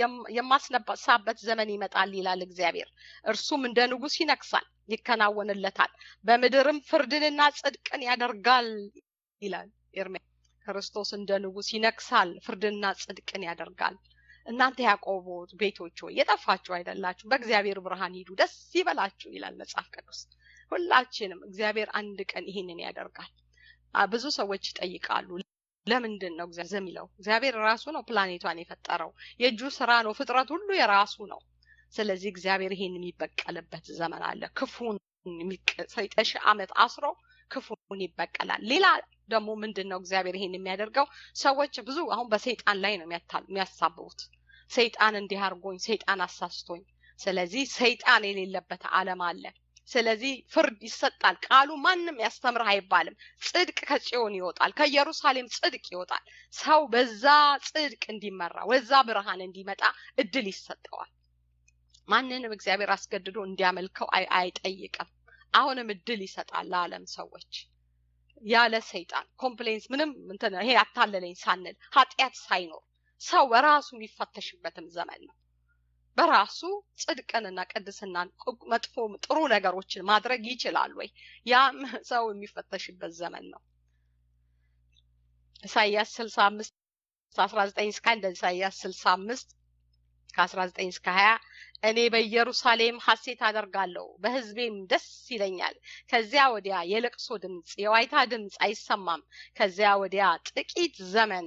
የማስነሳበት ዘመን ይመጣል ይላል እግዚአብሔር። እርሱም እንደ ንጉስ ይነግሳል፣ ይከናወንለታል፣ በምድርም ፍርድንና ጽድቅን ያደርጋል ይላል ኤርምያስ። ክርስቶስ እንደ ንጉስ ይነግሳል፣ ፍርድንና ጽድቅን ያደርጋል። እናንተ ያዕቆብ ቤቶች ሆይ የጠፋችሁ አይደላችሁ፣ በእግዚአብሔር ብርሃን ሂዱ፣ ደስ ይበላችሁ ይላል መጽሐፍ ቅዱስ። ሁላችንም እግዚአብሔር አንድ ቀን ይህንን ያደርጋል። ብዙ ሰዎች ይጠይቃሉ፣ ለምንድን ነው እግዚአብሔር የሚለው? እግዚአብሔር ራሱ ነው ፕላኔቷን የፈጠረው፣ የእጁ ስራ ነው፣ ፍጥረት ሁሉ የራሱ ነው። ስለዚህ እግዚአብሔር ይሄን የሚበቀልበት ዘመን አለ። ክፉን ሰይጠሽ ዓመት አስሮ ክፉን ይበቀላል። ሌላ ደግሞ ምንድን ነው እግዚአብሔር ይሄን የሚያደርገው? ሰዎች ብዙ አሁን በሰይጣን ላይ ነው የሚያሳብቡት። ሰይጣን እንዲህ አድርጎኝ፣ ሰይጣን አሳስቶኝ። ስለዚህ ሰይጣን የሌለበት ዓለም አለ። ስለዚህ ፍርድ ይሰጣል። ቃሉ ማንም ያስተምርህ አይባልም። ጽድቅ ከጽዮን ይወጣል፣ ከኢየሩሳሌም ጽድቅ ይወጣል። ሰው በዛ ጽድቅ እንዲመራ ወዛ ብርሃን እንዲመጣ እድል ይሰጠዋል። ማንንም እግዚአብሔር አስገድዶ እንዲያመልከው አይጠይቅም። አሁንም እድል ይሰጣል ለዓለም ሰዎች ያለ ሰይጣን ኮምፕሌንስ ምንም እንትን ይሄ አታለለኝ ሳንል ኃጢአት ሳይኖር ሰው በራሱ የሚፈተሽበትም ዘመን ነው። በራሱ ጽድቅንና ቅድስናን መጥፎ ጥሩ ነገሮችን ማድረግ ይችላል ወይ? ያም ሰው የሚፈተሽበት ዘመን ነው። ኢሳይያስ ስልሳ አምስት አስራ ዘጠኝ እስከ እንደ ኢሳይያስ ስልሳ አምስት ከአስራ ዘጠኝ እስከ ሀያ እኔ በኢየሩሳሌም ሐሴት አደርጋለሁ፣ በሕዝቤም ደስ ይለኛል። ከዚያ ወዲያ የለቅሶ ድምፅ፣ የዋይታ ድምፅ አይሰማም። ከዚያ ወዲያ ጥቂት ዘመን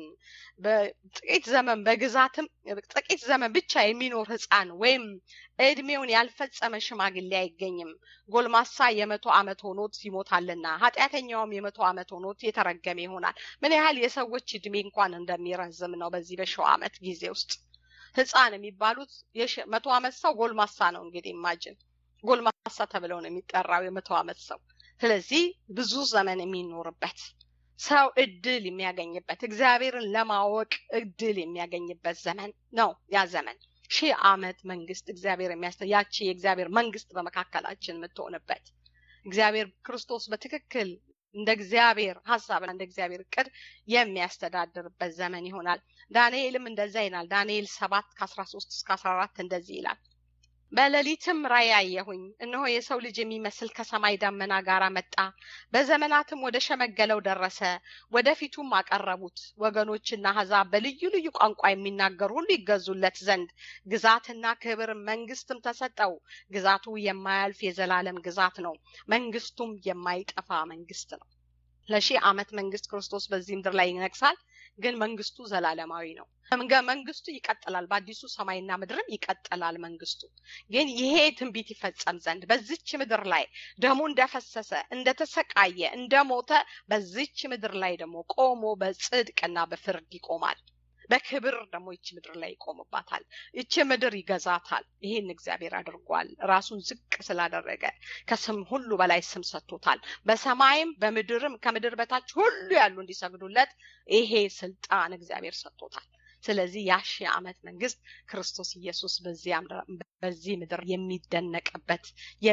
ጥቂት ዘመን በግዛትም ጥቂት ዘመን ብቻ የሚኖር ሕፃን ወይም እድሜውን ያልፈጸመ ሽማግሌ አይገኝም። ጎልማሳ የመቶ ዓመት ሆኖት ይሞታልና ኃጢአተኛውም የመቶ ዓመት ሆኖት የተረገመ ይሆናል። ምን ያህል የሰዎች እድሜ እንኳን እንደሚረዝም ነው በዚህ በሺው ዓመት ጊዜ ውስጥ ህፃን የሚባሉት መቶ ዓመት ሰው ጎልማሳ ነው። እንግዲህ ኢማጅን ጎልማሳ ተብለው ነው የሚጠራው የመቶ ዓመት ሰው። ስለዚህ ብዙ ዘመን የሚኖርበት ሰው እድል የሚያገኝበት እግዚአብሔርን ለማወቅ እድል የሚያገኝበት ዘመን ነው ያ ዘመን። ሺህ ዓመት መንግስት እግዚአብሔር የሚያስ ያቺ የእግዚአብሔር መንግስት በመካከላችን የምትሆንበት እግዚአብሔር ክርስቶስ በትክክል እንደ እግዚአብሔር ሀሳብና እንደ እግዚአብሔር እቅድ የሚያስተዳድርበት ዘመን ይሆናል። ዳንኤልም እንደዛ ይላል። ዳንኤል ሰባት ከአስራ ሶስት እስከ አስራ አራት እንደዚህ ይላል። በሌሊትም ራእይ አየሁኝ፣ እነሆ የሰው ልጅ የሚመስል ከሰማይ ደመና ጋር መጣ፣ በዘመናትም ወደ ሸመገለው ደረሰ። ወደፊቱም አቀረቡት። ወገኖችና አሕዛብ በልዩ ልዩ ቋንቋ የሚናገሩ ሁሉ ይገዙለት ዘንድ ግዛትና ክብር መንግስትም ተሰጠው። ግዛቱ የማያልፍ የዘላለም ግዛት ነው፣ መንግስቱም የማይጠፋ መንግስት ነው። ለሺህ ዓመት መንግስት ክርስቶስ በዚህ ምድር ላይ ይነግሳል። ግን መንግስቱ ዘላለማዊ ነው። መንግስቱ ይቀጥላል። በአዲሱ ሰማይና ምድርም ይቀጥላል መንግስቱ። ግን ይሄ ትንቢት ይፈጸም ዘንድ በዚች ምድር ላይ ደሙ እንደፈሰሰ እንደተሰቃየ፣ እንደሞተ በዚች ምድር ላይ ደግሞ ቆሞ በጽድቅና በፍርድ ይቆማል። በክብር ደግሞ ይቺ ምድር ላይ ይቆምባታል። ይቺ ምድር ይገዛታል። ይህን እግዚአብሔር አድርጓል። ራሱን ዝቅ ስላደረገ ከስም ሁሉ በላይ ስም ሰጥቶታል። በሰማይም በምድርም ከምድር በታች ሁሉ ያሉ እንዲሰግዱለት ይሄ ስልጣን እግዚአብሔር ሰጥቶታል። ስለዚህ ያሺ ዓመት መንግስት ክርስቶስ ኢየሱስ በዚህ ምድር የሚደነቅበት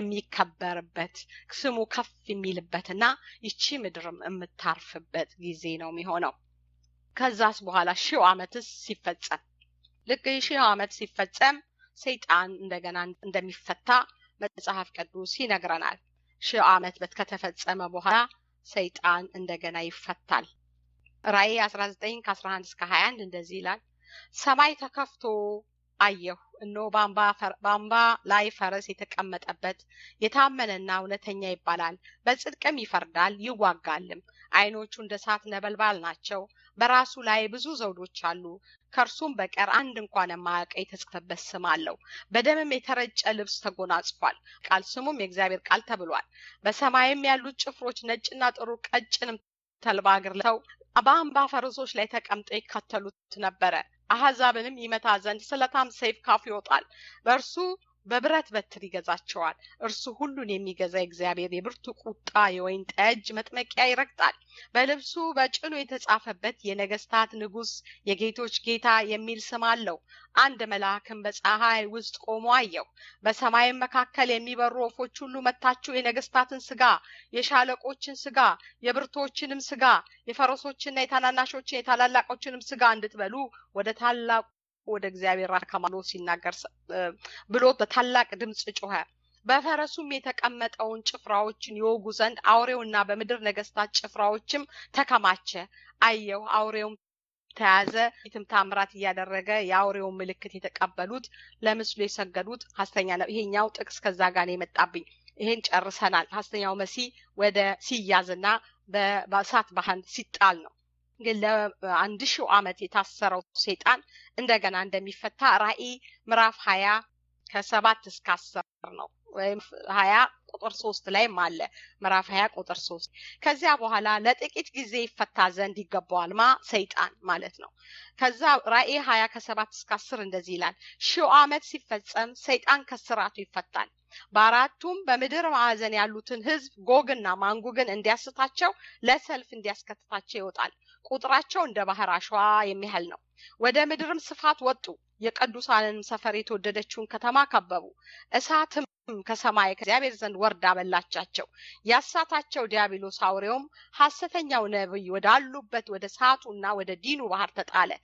የሚከበርበት ስሙ ከፍ የሚልበትና ይቺ ምድርም የምታርፍበት ጊዜ ነው የሚሆነው። ከዛስ በኋላ ሺው ዓመትስ ሲፈጸም ልክ ሺው ዓመት ሲፈጸም ሰይጣን እንደገና እንደሚፈታ መጽሐፍ ቅዱስ ይነግረናል። ሺው ዓመት ከተፈጸመ በኋላ ሰይጣን እንደገና ይፈታል። ራእይ 19 ከ11 እስከ 21 እንደዚህ ይላል። ሰማይ ተከፍቶ አየሁ፣ እነሆ በአምባ ላይ ፈረስ የተቀመጠበት የታመነና እውነተኛ ይባላል፣ በጽድቅም ይፈርዳል ይዋጋልም። ዓይኖቹ እንደ እሳት ነበልባል ናቸው፣ በራሱ ላይ ብዙ ዘውዶች አሉ። ከእርሱም በቀር አንድ እንኳን የማያውቀው የተጻፈበት ስም አለው። በደምም የተረጨ ልብስ ተጎናጽፏል። ቃል ስሙም የእግዚአብሔር ቃል ተብሏል። በሰማይም ያሉት ጭፍሮች ነጭና ጥሩ ቀጭንም ተልባ እግር ለብሰው በአምባ ፈረሶች ላይ ተቀምጠው ይከተሉት ነበረ። አሕዛብንም ይመታ ዘንድ ስለታም ሰይፍ ካፉ ይወጣል። በእርሱ በብረት በትር ይገዛቸዋል። እርሱ ሁሉን የሚገዛ እግዚአብሔር የብርቱ ቁጣ የወይን ጠጅ መጥመቂያ ይረግጣል። በልብሱ በጭኑ የተጻፈበት የነገስታት ንጉስ የጌቶች ጌታ የሚል ስም አለው። አንድ መልአክም በፀሐይ ውስጥ ቆሞ አየሁ። በሰማይም መካከል የሚበሩ ወፎች ሁሉ መታችሁ የነገስታትን ስጋ፣ የሻለቆችን ስጋ፣ የብርቶችንም ስጋ፣ የፈረሶችና የታናናሾችን የታላላቆችንም ስጋ እንድትበሉ ወደ ታላቁ ወደ እግዚአብሔር አካማሎ ሲናገር ብሎ በታላቅ ድምፅ ጮኸ። በፈረሱም የተቀመጠውን ጭፍራዎችን ይወጉ ዘንድ አውሬውና በምድር ነገስታት ጭፍራዎችም ተከማቸ። አየሁ። አውሬውም ተያዘ። ፊትም ታምራት እያደረገ የአውሬውን ምልክት የተቀበሉት ለምስሉ የሰገዱት ሐሰተኛ ነው። ይሄኛው ጥቅስ ከዛ ጋር ነው የመጣብኝ። ይሄን ጨርሰናል። ሐሰተኛው መሲህ ወደ ሲያዝና በእሳት ባህር ሲጣል ነው። ግን ለአንድ ሺው ዓመት የታሰረው ሴጣን እንደገና እንደሚፈታ ራእይ ምዕራፍ ሀያ ከሰባት እስከ አስር ነው ወይም ሀያ ቁጥር ሶስት ላይም አለ ምዕራፍ ሀያ ቁጥር ሶስት ከዚያ በኋላ ለጥቂት ጊዜ ይፈታ ዘንድ ይገባዋል ማ ሰይጣን ማለት ነው ከዛ ራእይ ሀያ ከሰባት እስከ አስር እንደዚህ ይላል ሺው ዓመት ሲፈጸም ሰይጣን ከስራቱ ይፈታል በአራቱም በምድር ማዕዘን ያሉትን ህዝብ ጎግና ማንጉግን እንዲያስታቸው ለሰልፍ እንዲያስከትታቸው ይወጣል ቁጥራቸው እንደ ባህር አሸዋ የሚያህል ነው ወደ ምድርም ስፋት ወጡ የቅዱሳንንም ሰፈር የተወደደችውን ከተማ ከበቡ እሳትም ከሰማይ ከእግዚአብሔር ዘንድ ወርዳ በላቻቸው ያሳታቸው ዲያብሎስ አውሬውም ሐሰተኛው ነብይ ወዳሉበት ወደ እሳቱና ወደ ዲኑ ባህር ተጣለ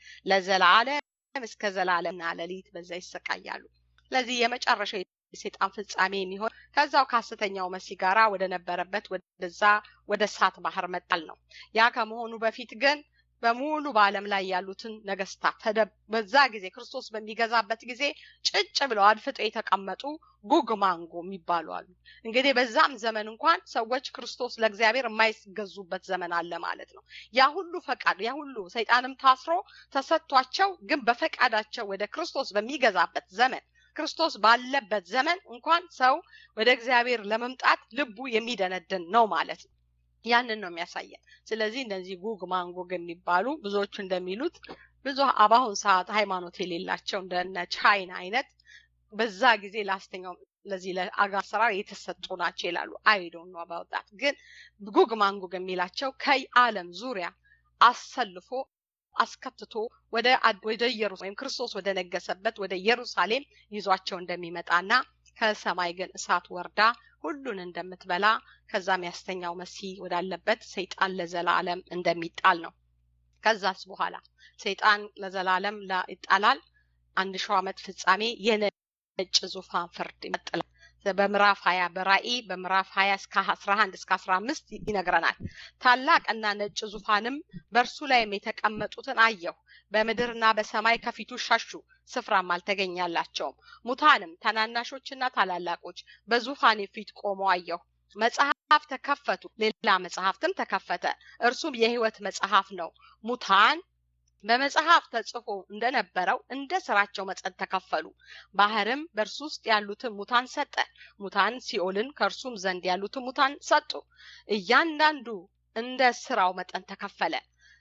ለዘላለም እስከ ዘላለምና ሌሊት በዛ ይሰቃያሉ ስለዚህ የመጨረሻው የሴጣን ፍጻሜ የሚሆን ከዛው ከሐሰተኛው መሲ ጋራ ወደ ነበረበት ወደዛ ወደ እሳት ባህር መጣል ነው ያ ከመሆኑ በፊት ግን በሙሉ በዓለም ላይ ያሉትን ነገስታት በዛ ጊዜ ክርስቶስ በሚገዛበት ጊዜ ጭጭ ብለው አድፍጠው የተቀመጡ ጉግ ማንጎ የሚባሉ አሉ። እንግዲህ በዛም ዘመን እንኳን ሰዎች ክርስቶስ ለእግዚአብሔር የማይገዙበት ዘመን አለ ማለት ነው። ያ ሁሉ ፈቃድ ያ ሁሉ ሰይጣንም ታስሮ ተሰጥቷቸው ግን በፈቃዳቸው ወደ ክርስቶስ በሚገዛበት ዘመን ክርስቶስ ባለበት ዘመን እንኳን ሰው ወደ እግዚአብሔር ለመምጣት ልቡ የሚደነድን ነው ማለት ነው። ያንን ነው የሚያሳየን። ስለዚህ እነዚህ ጉግ ማንጎግ የሚባሉ ብዙዎቹ እንደሚሉት ብዙ በአሁን ሰዓት ሃይማኖት የሌላቸው እንደነ ቻይና አይነት በዛ ጊዜ ለአስተኛው ለዚህ ለአጋ አሰራር የተሰጡ ናቸው ይላሉ። አይዶን ነው ባወጣት ግን ጉግ ማንጎግ የሚላቸው ከዓለም ዙሪያ አሰልፎ አስከትቶ ወደ ወደ ኢየሩሳሌም ወይም ክርስቶስ ወደ ነገሰበት ወደ ኢየሩሳሌም ይዟቸው እንደሚመጣና ከሰማይ ግን እሳት ወርዳ ሁሉን እንደምትበላ ከዛም ያስተኛው መሲህ ወዳለበት ሰይጣን ለዘላለም እንደሚጣል ነው። ከዛስ በኋላ ሰይጣን ለዘላለም ይጣላል። አንድ ሺው ዓመት ፍጻሜ የነጭ ዙፋን ፍርድ ይመጥላል። በምዕራፍ ሀያ በራእይ በምዕራፍ ሀያ እስከ አስራ አንድ እስከ አስራ አምስት ይነግረናል። ታላቅና ነጭ ዙፋንም በእርሱ ላይም የተቀመጡትን አየሁ። በምድርና በሰማይ ከፊቱ ሸሹ፣ ስፍራም አልተገኛላቸውም። ሙታንም ታናናሾችና ታላላቆች በዙፋኔ ፊት ቆመው አየሁ። መጽሐፍ ተከፈቱ፣ ሌላ መጽሐፍትም ተከፈተ፣ እርሱም የሕይወት መጽሐፍ ነው። ሙታን በመጽሐፍ ተጽፎ እንደነበረው እንደ ስራቸው መጠን ተከፈሉ። ባህርም በእርሱ ውስጥ ያሉትን ሙታን ሰጠ። ሙታን ሲኦልን ከእርሱም ዘንድ ያሉትን ሙታን ሰጡ። እያንዳንዱ እንደ ስራው መጠን ተከፈለ።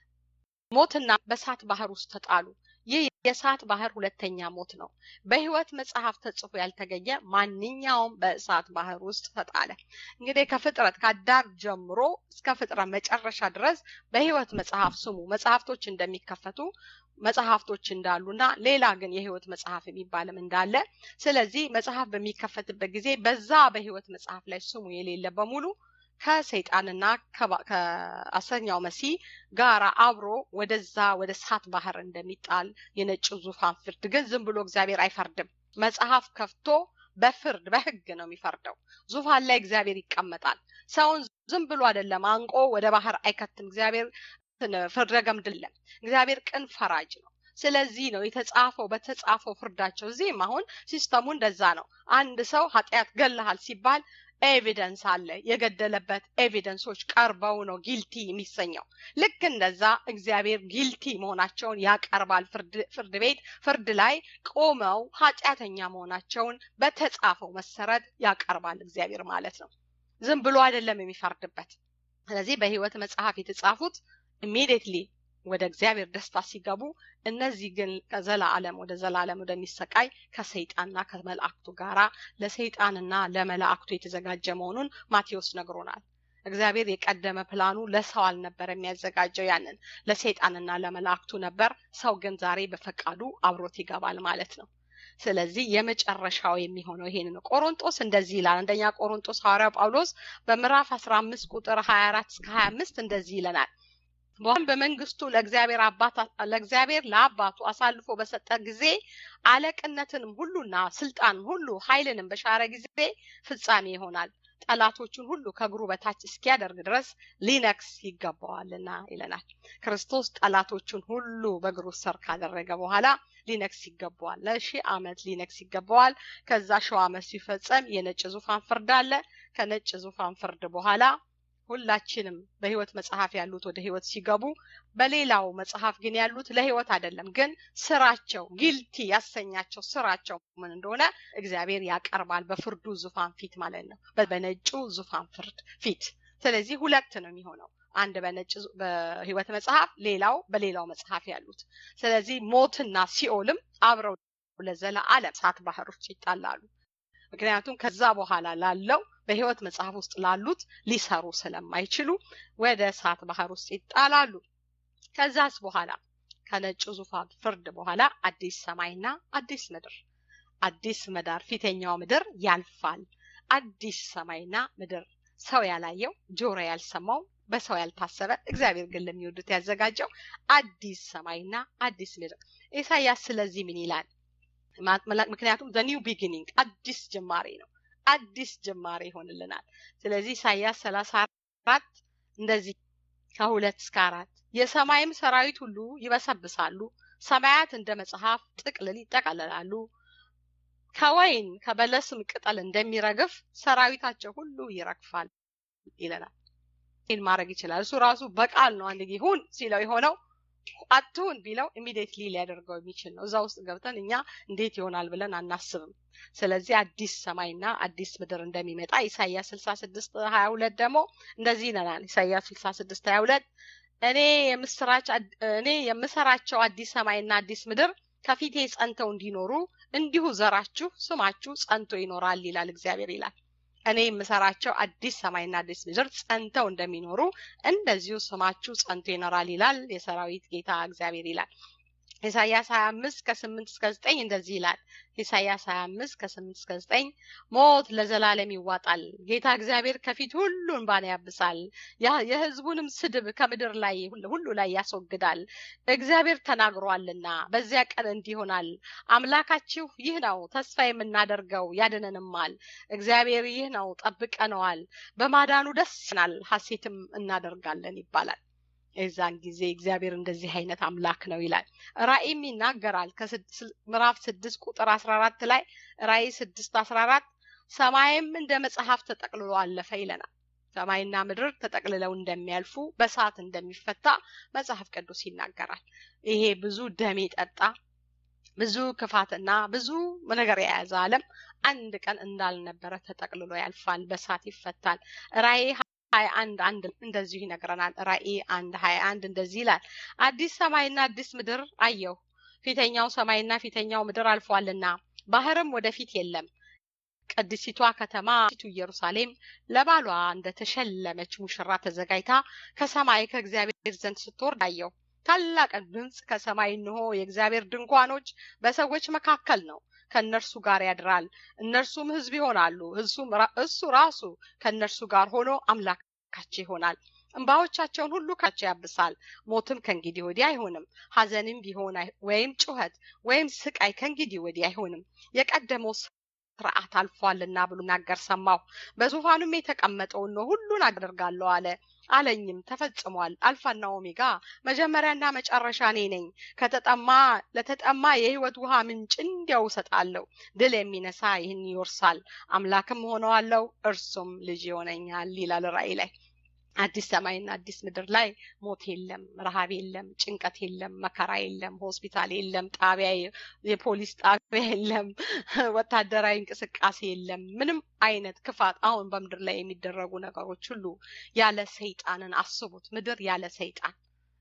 ሞትና በእሳት ባህር ውስጥ ተጣሉ። ይህ የእሳት ባህር ሁለተኛ ሞት ነው። በህይወት መጽሐፍ ተጽፎ ያልተገኘ ማንኛውም በእሳት ባህር ውስጥ ተጣለ። እንግዲህ ከፍጥረት ከአዳም ጀምሮ እስከ ፍጥረት መጨረሻ ድረስ በህይወት መጽሐፍ ስሙ መጽሐፍቶች እንደሚከፈቱ መጽሐፍቶች እንዳሉና ሌላ ግን የህይወት መጽሐፍ የሚባልም እንዳለ ስለዚህ መጽሐፍ በሚከፈትበት ጊዜ በዛ በህይወት መጽሐፍ ላይ ስሙ የሌለ በሙሉ ከሰይጣንና ከአሰኛው መሲህ ጋር አብሮ ወደዛ ወደ እሳት ባህር እንደሚጣል የነጭ ዙፋን ፍርድ ግን ዝም ብሎ እግዚአብሔር አይፈርድም። መጽሐፍ ከፍቶ በፍርድ በህግ ነው የሚፈርደው። ዙፋን ላይ እግዚአብሔር ይቀመጣል። ሰውን ዝም ብሎ አይደለም አንቆ ወደ ባህር አይከትም። እግዚአብሔር ፍርደ ገምድለም። እግዚአብሔር ቅን ፈራጅ ነው። ስለዚህ ነው የተጻፈው በተጻፈው ፍርዳቸው። እዚህም አሁን ሲስተሙ እንደዛ ነው። አንድ ሰው ኃጢአት ገለሃል ሲባል ኤቪደንስ አለ። የገደለበት ኤቪደንሶች ቀርበው ነው ጊልቲ የሚሰኘው። ልክ እንደዛ እግዚአብሔር ጊልቲ መሆናቸውን ያቀርባል። ፍርድ ቤት ፍርድ ላይ ቆመው ኃጢአተኛ መሆናቸውን በተጻፈው መሰረት ያቀርባል እግዚአብሔር ማለት ነው። ዝም ብሎ አይደለም የሚፈርድበት። ስለዚህ በሕይወት መጽሐፍ የተጻፉት ኢሚዲየትሊ ወደ እግዚአብሔር ደስታ ሲገቡ እነዚህ ግን ከዘላለም ወደ ዘላለም ወደሚሰቃይ ከሰይጣንና ከመላእክቱ ጋራ ለሰይጣንና ለመላእክቱ የተዘጋጀ መሆኑን ማቴዎስ ነግሮናል። እግዚአብሔር የቀደመ ፕላኑ ለሰው አልነበር የሚያዘጋጀው ያንን ለሰይጣንና ለመላእክቱ ነበር። ሰው ግን ዛሬ በፈቃዱ አብሮት ይገባል ማለት ነው። ስለዚህ የመጨረሻው የሚሆነው ይሄን ነው። ቆሮንጦስ እንደዚህ ይላል። አንደኛ ቆሮንጦስ ሐዋርያው ጳውሎስ በምዕራፍ 15 ቁጥር 24 እስከ 25 እንደዚህ ይለናል። በኋላም በመንግስቱ ለእግዚአብሔር አባት ለእግዚአብሔር ለአባቱ አሳልፎ በሰጠ ጊዜ አለቅነትንም ሁሉና ስልጣን ሁሉ ኃይልንም በሻረ ጊዜ ፍጻሜ ይሆናል። ጠላቶቹን ሁሉ ከእግሩ በታች እስኪያደርግ ድረስ ሊነክስ ይገባዋልና ይለናል። ክርስቶስ ጠላቶቹን ሁሉ በእግሩ ስር ካደረገ በኋላ ሊነክስ ይገባዋል። ለሺህ ዓመት ሊነክስ ይገባዋል። ከዛ ሺው ዓመት ሲፈጸም የነጭ ዙፋን ፍርድ አለ። ከነጭ ዙፋን ፍርድ በኋላ ሁላችንም በህይወት መጽሐፍ ያሉት ወደ ህይወት ሲገቡ፣ በሌላው መጽሐፍ ግን ያሉት ለህይወት አይደለም፣ ግን ስራቸው ጊልቲ ያሰኛቸው ስራቸው ምን እንደሆነ እግዚአብሔር ያቀርባል በፍርዱ ዙፋን ፊት ማለት ነው፣ በነጩ ዙፋን ፍርድ ፊት። ስለዚህ ሁለት ነው የሚሆነው፣ አንድ በነጭ በህይወት መጽሐፍ፣ ሌላው በሌላው መጽሐፍ ያሉት። ስለዚህ ሞትና ሲኦልም አብረው ለዘላለም እሳት ባህር ውስጥ ይጣላሉ። ምክንያቱም ከዛ በኋላ ላለው በህይወት መጽሐፍ ውስጥ ላሉት ሊሰሩ ስለማይችሉ ወደ እሳት ባህር ውስጥ ይጣላሉ። ከዛስ በኋላ ከነጩ ዙፋን ፍርድ በኋላ አዲስ ሰማይና አዲስ ምድር፣ አዲስ ምድር፣ ፊተኛው ምድር ያልፋል። አዲስ ሰማይና ምድር ሰው ያላየው ጆሮ ያልሰማው በሰው ያልታሰበ እግዚአብሔር ግን ለሚወዱት ያዘጋጀው አዲስ ሰማይና አዲስ ምድር። ኢሳያስ ስለዚህ ምን ይላል? ምክንያቱም ዘኒው ቢጊኒንግ አዲስ ጅማሬ ነው። አዲስ ጅማሬ ይሆንልናል። ስለዚህ ኢሳያስ ሰላሳ አራት እንደዚህ ከሁለት እስከ አራት የሰማይም ሰራዊት ሁሉ ይበሰብሳሉ፣ ሰማያት እንደ መጽሐፍ ጥቅልል ይጠቀለላሉ። ከወይን ከበለስም ቅጠል እንደሚረግፍ ሰራዊታቸው ሁሉ ይረግፋል ይለናል። ይህን ማድረግ ይችላል። እሱ ራሱ በቃል ነው አንድ ይሁን ሲለው የሆነው አትሁን ቢለው ኢሚዲየትሊ ሊያደርገው የሚችል ነው። እዛ ውስጥ ገብተን እኛ እንዴት ይሆናል ብለን አናስብም። ስለዚህ አዲስ ሰማይና አዲስ ምድር እንደሚመጣ ኢሳያስ ስልሳ ስድስት ሀያ ሁለት ደግሞ እንደዚህ ይለናል። ኢሳያስ ስልሳ ስድስት ሀያ ሁለት እኔ የምስራች እኔ የምሰራቸው አዲስ ሰማይና አዲስ ምድር ከፊቴ ጸንተው እንዲኖሩ እንዲሁ ዘራችሁ ስማችሁ ጸንቶ ይኖራል ይላል እግዚአብሔር ይላል። እኔ የምሰራቸው አዲስ ሰማይና አዲስ ምድር ጸንተው እንደሚኖሩ እንደዚሁ ስማችሁ ጸንቶ ይኖራል ይላል የሰራዊት ጌታ እግዚአብሔር ይላል። ኢሳያስ 25 ከ8 እስከ 9 እንደዚህ ይላል። ኢሳያስ 25 ከ8 እስከ 9 ሞት ለዘላለም ይዋጣል። ጌታ እግዚአብሔር ከፊት ሁሉን ባን ያብሳል። የሕዝቡንም ስድብ ከምድር ላይ ሁሉ ላይ ያስወግዳል። እግዚአብሔር ተናግሯልና በዚያ ቀን እንዲህ ይሆናል። አምላካችሁ ይህ ነው፣ ተስፋ የምናደርገው ያድነንማል። እግዚአብሔር ይህ ነው፣ ጠብቀነዋል። በማዳኑ ደስ ይለናል፣ ሐሴትም እናደርጋለን ይባላል። የዛን ጊዜ እግዚአብሔር እንደዚህ አይነት አምላክ ነው ይላል። ራእይም ይናገራል። ምዕራፍ ስድስት ቁጥር አስራ አራት ላይ ራእይ ስድስት አስራ አራት ሰማይም እንደ መጽሐፍ ተጠቅልሎ አለፈ ይለናል። ሰማይና ምድር ተጠቅልለው እንደሚያልፉ በሰዓት እንደሚፈታ መጽሐፍ ቅዱስ ይናገራል። ይሄ ብዙ ደም የጠጣ ብዙ ክፋትና ብዙ ነገር የያዘ ዓለም አንድ ቀን እንዳልነበረ ተጠቅልሎ ያልፋል፣ በሰዓት ይፈታል። ራእይ ሀያ አንድ አንድ እንደዚሁ ይነግረናል። ራእይ አንድ ሀያ አንድ እንደዚህ ይላል። አዲስ ሰማይና አዲስ ምድር አየሁ፣ ፊተኛው ሰማይና ፊተኛው ምድር አልፏልና ባህርም ወደፊት የለም። ቅድሲቷ ከተማ ቱ ኢየሩሳሌም ለባሏ እንደተሸለመች ሙሽራ ተዘጋጅታ ከሰማይ ከእግዚአብሔር ዘንድ ስትወርድ አየሁ። ታላቅ ድምፅ ከሰማይ እንሆ የእግዚአብሔር ድንኳኖች በሰዎች መካከል ነው ከእነርሱ ጋር ያድራል፣ እነርሱም ሕዝብ ይሆናሉ። እሱ ራሱ ከእነርሱ ጋር ሆኖ አምላካቸው ይሆናል። እንባዎቻቸውን ሁሉ ካቸው ያብሳል። ሞትም ከእንግዲህ ወዲህ አይሆንም። ሐዘንም ቢሆን ወይም ጩኸት ወይም ስቃይ ከእንግዲህ ወዲህ አይሆንም። የቀደመው ስርዓት አልፏልና ብሎ ናገር ሰማሁ። በዙፋኑም የተቀመጠውን ነው ሁሉን አደርጋለሁ አለ። አለኝም ተፈጽሟል። አልፋና ኦሜጋ መጀመሪያና መጨረሻ እኔ ነኝ። ከተጠማ ለተጠማ የሕይወት ውሃ ምንጭ እንዲያው እሰጣለሁ። ድል የሚነሳ ይህን ይወርሳል፣ አምላክም ሆነዋለሁ፣ እርሱም ልጅ ይሆነኛል ይላል ራእይ ላይ። አዲስ ሰማይና አዲስ ምድር ላይ ሞት የለም፣ ረሃብ የለም፣ ጭንቀት የለም፣ መከራ የለም፣ ሆስፒታል የለም፣ ጣቢያ የፖሊስ ጣቢያ የለም፣ ወታደራዊ እንቅስቃሴ የለም። ምንም አይነት ክፋት አሁን በምድር ላይ የሚደረጉ ነገሮች ሁሉ ያለ ሰይጣንን አስቡት። ምድር ያለ ሰይጣን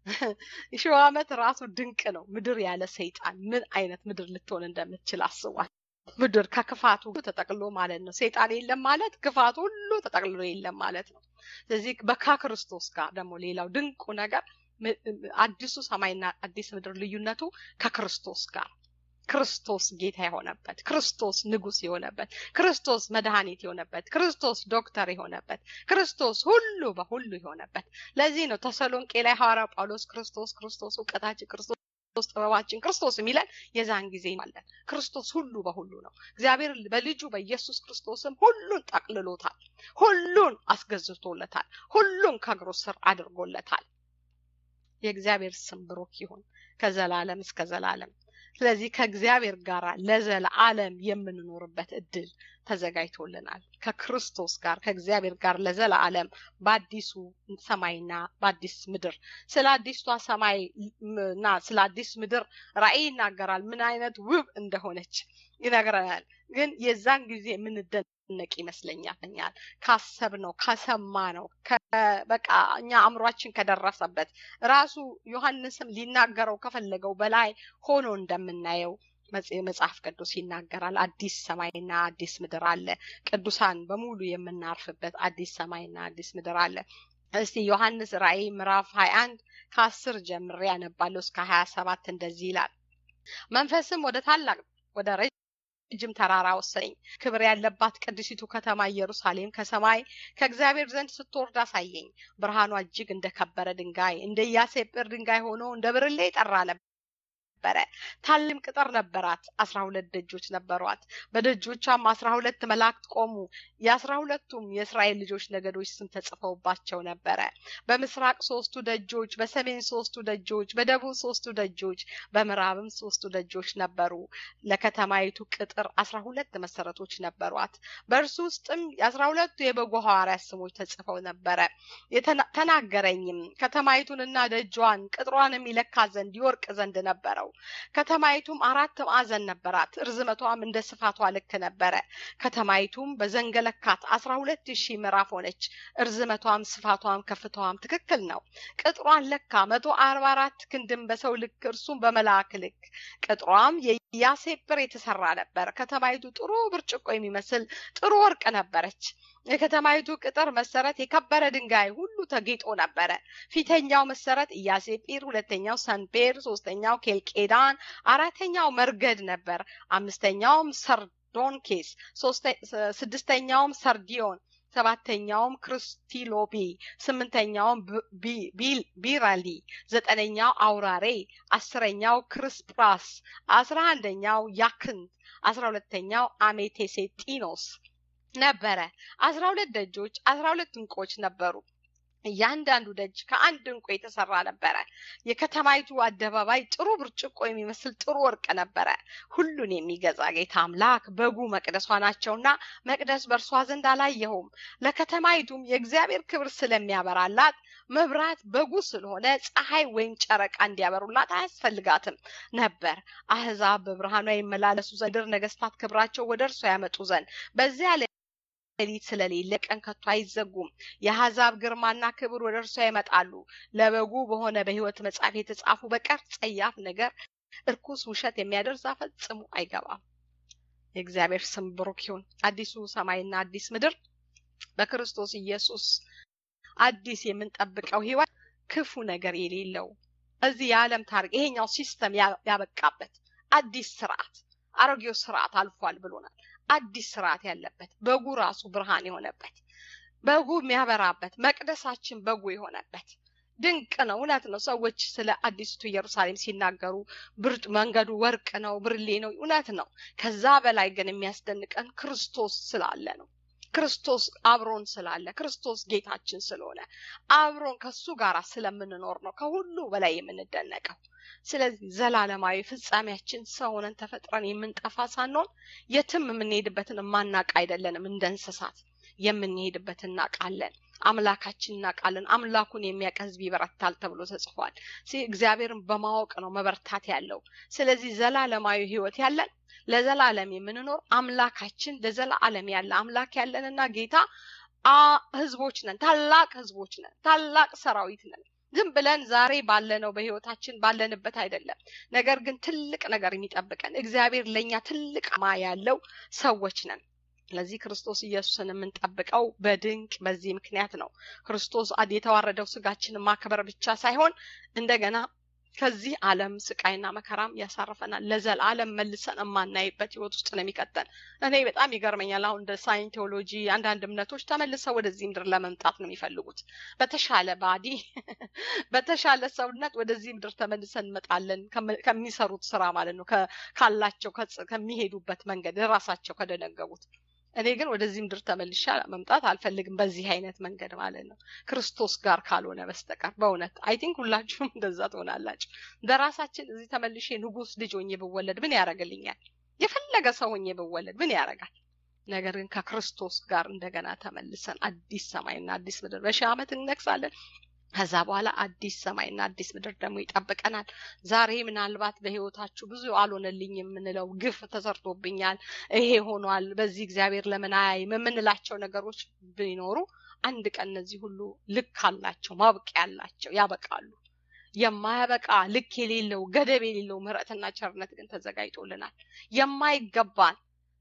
ሺህ ዓመት ራሱ ድንቅ ነው። ምድር ያለ ሰይጣን ምን አይነት ምድር ልትሆን እንደምትችል አስቧል። ምድር ከክፋቱ ተጠቅሎ ማለት ነው። ሰይጣን የለም ማለት ክፋቱ ሁሉ ተጠቅልሎ የለም ማለት ነው። ስለዚህ በከክርስቶስ ጋር ደግሞ ሌላው ድንቁ ነገር አዲሱ ሰማይና አዲስ ምድር ልዩነቱ ከክርስቶስ ጋር ክርስቶስ ጌታ የሆነበት ክርስቶስ ንጉስ የሆነበት ክርስቶስ መድኃኒት የሆነበት ክርስቶስ ዶክተር የሆነበት ክርስቶስ ሁሉ በሁሉ የሆነበት ለዚህ ነው ተሰሎንቄ ላይ ሐዋርያው ጳውሎስ ክርስቶስ ክርስቶስ እውቀታችን ክርስቶስ ክርስቶስ ጥበባችን ክርስቶስ የሚለን የዛን ጊዜ ማለት ክርስቶስ ሁሉ በሁሉ ነው። እግዚአብሔር በልጁ በኢየሱስ ክርስቶስም ሁሉን ጠቅልሎታል፣ ሁሉን አስገዝቶለታል፣ ሁሉን ከእግሩ ስር አድርጎለታል። የእግዚአብሔር ስም ብሩክ ይሁን ከዘላለም እስከ ዘላለም። ስለዚህ ከእግዚአብሔር ጋር ለዘላለም የምንኖርበት እድል ተዘጋጅቶልናል። ከክርስቶስ ጋር ከእግዚአብሔር ጋር ለዘላለም በአዲሱ ሰማይና በአዲስ ምድር ስለ አዲሷ ሰማይ እና ስለ አዲስ ምድር ራእይ ይናገራል። ምን አይነት ውብ እንደሆነች ይነግረናል። ግን የዛን ጊዜ የምንደነቅ ይመስለኛል ካሰብ ነው ከሰማ ነው በቃ እኛ አእምሯችን ከደረሰበት ራሱ ዮሐንስም ሊናገረው ከፈለገው በላይ ሆኖ እንደምናየው መጽሐፍ ቅዱስ ይናገራል። አዲስ ሰማይና አዲስ ምድር አለ። ቅዱሳን በሙሉ የምናርፍበት አዲስ ሰማይና አዲስ ምድር አለ። እስቲ ዮሐንስ ራእይ ምዕራፍ ሀያ አንድ ከአስር ጀምሬ ያነባለሁ እስከ ሀያ ሰባት እንደዚህ ይላል። መንፈስም ወደ ታላቅ ወደ ረጅም ተራራ ወሰደኝ። ክብር ያለባት ቅድሲቱ ከተማ ኢየሩሳሌም ከሰማይ ከእግዚአብሔር ዘንድ ስትወርድ አሳየኝ። ብርሃኗ እጅግ እንደከበረ ድንጋይ እንደ ኢያሴጵር ድንጋይ ሆኖ እንደ ብርሌ ጠራ ነበር። ነበረ። ታልም ቅጥር ነበራት። አስራ ሁለት ደጆች ነበሯት። በደጆቿም አስራ ሁለት መላእክት ቆሙ። የአስራ ሁለቱም የእስራኤል ልጆች ነገዶች ስም ተጽፈውባቸው ነበረ። በምስራቅ ሶስቱ ደጆች፣ በሰሜን ሶስቱ ደጆች፣ በደቡብ ሶስቱ ደጆች፣ በምዕራብም ሶስቱ ደጆች ነበሩ። ለከተማይቱ ቅጥር አስራ ሁለት መሰረቶች ነበሯት። በእርሱ ውስጥም የአስራ ሁለቱ የበጎ ሐዋርያት ስሞች ተጽፈው ነበረ። ተናገረኝም ከተማይቱንና ደጇን ቅጥሯንም ይለካ ዘንድ ይወርቅ ዘንድ ነበረው። ከተማይቱም አራት ማዕዘን ነበራት። ርዝመቷም እንደ ስፋቷ ልክ ነበረ። ከተማይቱም በዘንገለካት አስራ ሁለት ሺህ ምዕራፍ ሆነች። እርዝመቷም ስፋቷም ከፍታዋም ትክክል ነው። ቅጥሯን ለካ መቶ አርባ አራት ክንድም በሰው ልክ እርሱም በመልአክ ልክ። ቅጥሯም የኢያሴጵር የተሰራ ነበር። ከተማይቱ ጥሩ ብርጭቆ የሚመስል ጥሩ ወርቅ ነበረች። የከተማይቱ ቅጥር መሰረት የከበረ ድንጋይ ሁሉ ተጌጦ ነበረ። ፊተኛው መሰረት ኢያሴጲር፣ ሁለተኛው ሰንፔር፣ ሶስተኛው ኬልቄዳን፣ አራተኛው መርገድ ነበር። አምስተኛውም ሰርዶንኬስ፣ ስድስተኛውም ሰርዲዮን፣ ሰባተኛውም ክርስቲሎቢ፣ ስምንተኛውም ቢራሊ፣ ዘጠነኛው አውራሬ፣ አስረኛው ክርስፕራስ፣ አስራ አንደኛው ያክንት፣ አስራ ሁለተኛው አሜቴሴጢኖስ ነበረ። አስራ ሁለት ደጆች አስራ ሁለት እንቆች ነበሩ። እያንዳንዱ ደጅ ከአንድ እንቁ የተሰራ ነበረ። የከተማይቱ አደባባይ ጥሩ ብርጭቆ የሚመስል ጥሩ ወርቅ ነበረ። ሁሉን የሚገዛ ጌታ አምላክ በጉ መቅደሷ ናቸውና መቅደስ በእርሷ ዘንድ አላየሁም። ለከተማይቱም የእግዚአብሔር ክብር ስለሚያበራላት መብራት በጉ ስለሆነ ፀሐይ ወይም ጨረቃ እንዲያበሩላት አያስፈልጋትም ነበር። አህዛብ በብርሃኗ ይመላለሱ ዘንድ ነገስታት ክብራቸው ወደ እርሷ ያመጡ ዘንድ በዚያ ሌሊት ስለሌለ ቀን ከቶ አይዘጉም። የአሕዛብ ግርማና ክብር ወደ እርሷ ይመጣሉ። ለበጉ በሆነ በሕይወት መጽሐፍ የተጻፉ በቀር ጸያፍ ነገር፣ እርኩስ ውሸት የሚያደርስ ፈጽሞ አይገባም። የእግዚአብሔር ስም ብሩክ ይሁን። አዲሱ ሰማይና አዲስ ምድር በክርስቶስ ኢየሱስ አዲስ የምንጠብቀው ሕይወት ክፉ ነገር የሌለው እዚህ የዓለም ታሪክ ይሄኛው ሲስተም ያበቃበት አዲስ ስርዓት አሮጌው ስርዓት አልፏል ብሎናል። አዲስ ስርዓት ያለበት በጉ ራሱ ብርሃን የሆነበት በጉ የሚያበራበት መቅደሳችን በጉ የሆነበት ድንቅ ነው። እውነት ነው። ሰዎች ስለ አዲስቱ ኢየሩሳሌም ሲናገሩ ብርድ መንገዱ ወርቅ ነው፣ ብርሌ ነው። እውነት ነው። ከዛ በላይ ግን የሚያስደንቀን ክርስቶስ ስላለ ነው። ክርስቶስ አብሮን ስላለ ክርስቶስ ጌታችን ስለሆነ አብሮን ከሱ ጋር ስለምንኖር ነው ከሁሉ በላይ የምንደነቀው። ስለዚህ ዘላለማዊ ፍጻሜያችን ሰው ሆነን ተፈጥረን የምንጠፋ ሳንሆን የትም የምንሄድበትን የማናቅ አይደለንም። እንደ እንስሳት የምንሄድበት እናውቃለን። አምላካችን እናውቃለን። አምላኩን የሚያውቅ ሕዝብ ይበረታል ተብሎ ተጽፏል። እግዚአብሔርን በማወቅ ነው መበርታት ያለው። ስለዚህ ዘላለማዊ ሕይወት ያለን ለዘላለም የምንኖር አምላካችን ለዘላለም ያለ አምላክ ያለንና ጌታ ህዝቦች ነን። ታላቅ ህዝቦች ነን። ታላቅ ሰራዊት ነን። ዝም ብለን ዛሬ ባለነው በህይወታችን ባለንበት አይደለም። ነገር ግን ትልቅ ነገር የሚጠብቀን እግዚአብሔር ለእኛ ትልቅ ማ ያለው ሰዎች ነን። ስለዚህ ክርስቶስ ኢየሱስን የምንጠብቀው በድንቅ በዚህ ምክንያት ነው። ክርስቶስ የተዋረደው ስጋችንን ማክበር ብቻ ሳይሆን እንደገና ከዚህ ዓለም ስቃይና መከራም ያሳርፈናል። ለዘላለም መልሰን የማናይበት ህይወት ውስጥ ነው የሚቀጠን። እኔ በጣም ይገርመኛል። አሁን እንደ ሳይንቶሎጂ አንዳንድ እምነቶች ተመልሰው ወደዚህ ምድር ለመምጣት ነው የሚፈልጉት። በተሻለ ባዲ በተሻለ ሰውነት ወደዚህ ምድር ተመልሰን እንመጣለን ከሚሰሩት ስራ ማለት ነው፣ ካላቸው ከሚሄዱበት መንገድ ራሳቸው ከደነገቡት እኔ ግን ወደዚህ ምድር ተመልሻ መምጣት አልፈልግም፣ በዚህ አይነት መንገድ ማለት ነው። ክርስቶስ ጋር ካልሆነ በስተቀር በእውነት አይ ቲንክ ሁላችሁም እንደዛ ትሆናላችሁ። በራሳችን እዚህ ተመልሼ ንጉስ ልጅ ሆኜ ብወለድ ምን ያደርግልኛል? የፈለገ ሰው ሆኜ ብወለድ ምን ያደርጋል? ነገር ግን ከክርስቶስ ጋር እንደገና ተመልሰን አዲስ ሰማይና አዲስ ምድር በሺህ ዓመት እንነግሳለን። ከዛ በኋላ አዲስ ሰማይና አዲስ ምድር ደግሞ ይጠብቀናል። ዛሬ ምናልባት በህይወታችሁ ብዙ አልሆነልኝ የምንለው ግፍ ተሰርቶብኛል፣ ይሄ ሆኗል፣ በዚህ እግዚአብሔር ለምን አያይም የምንላቸው ነገሮች ቢኖሩ አንድ ቀን እነዚህ ሁሉ ልክ አላቸው፣ ማብቂያ አላቸው፣ ያበቃሉ። የማያበቃ ልክ የሌለው ገደብ የሌለው ምሕረትና ቸርነት ግን ተዘጋጅቶልናል። የማይገባን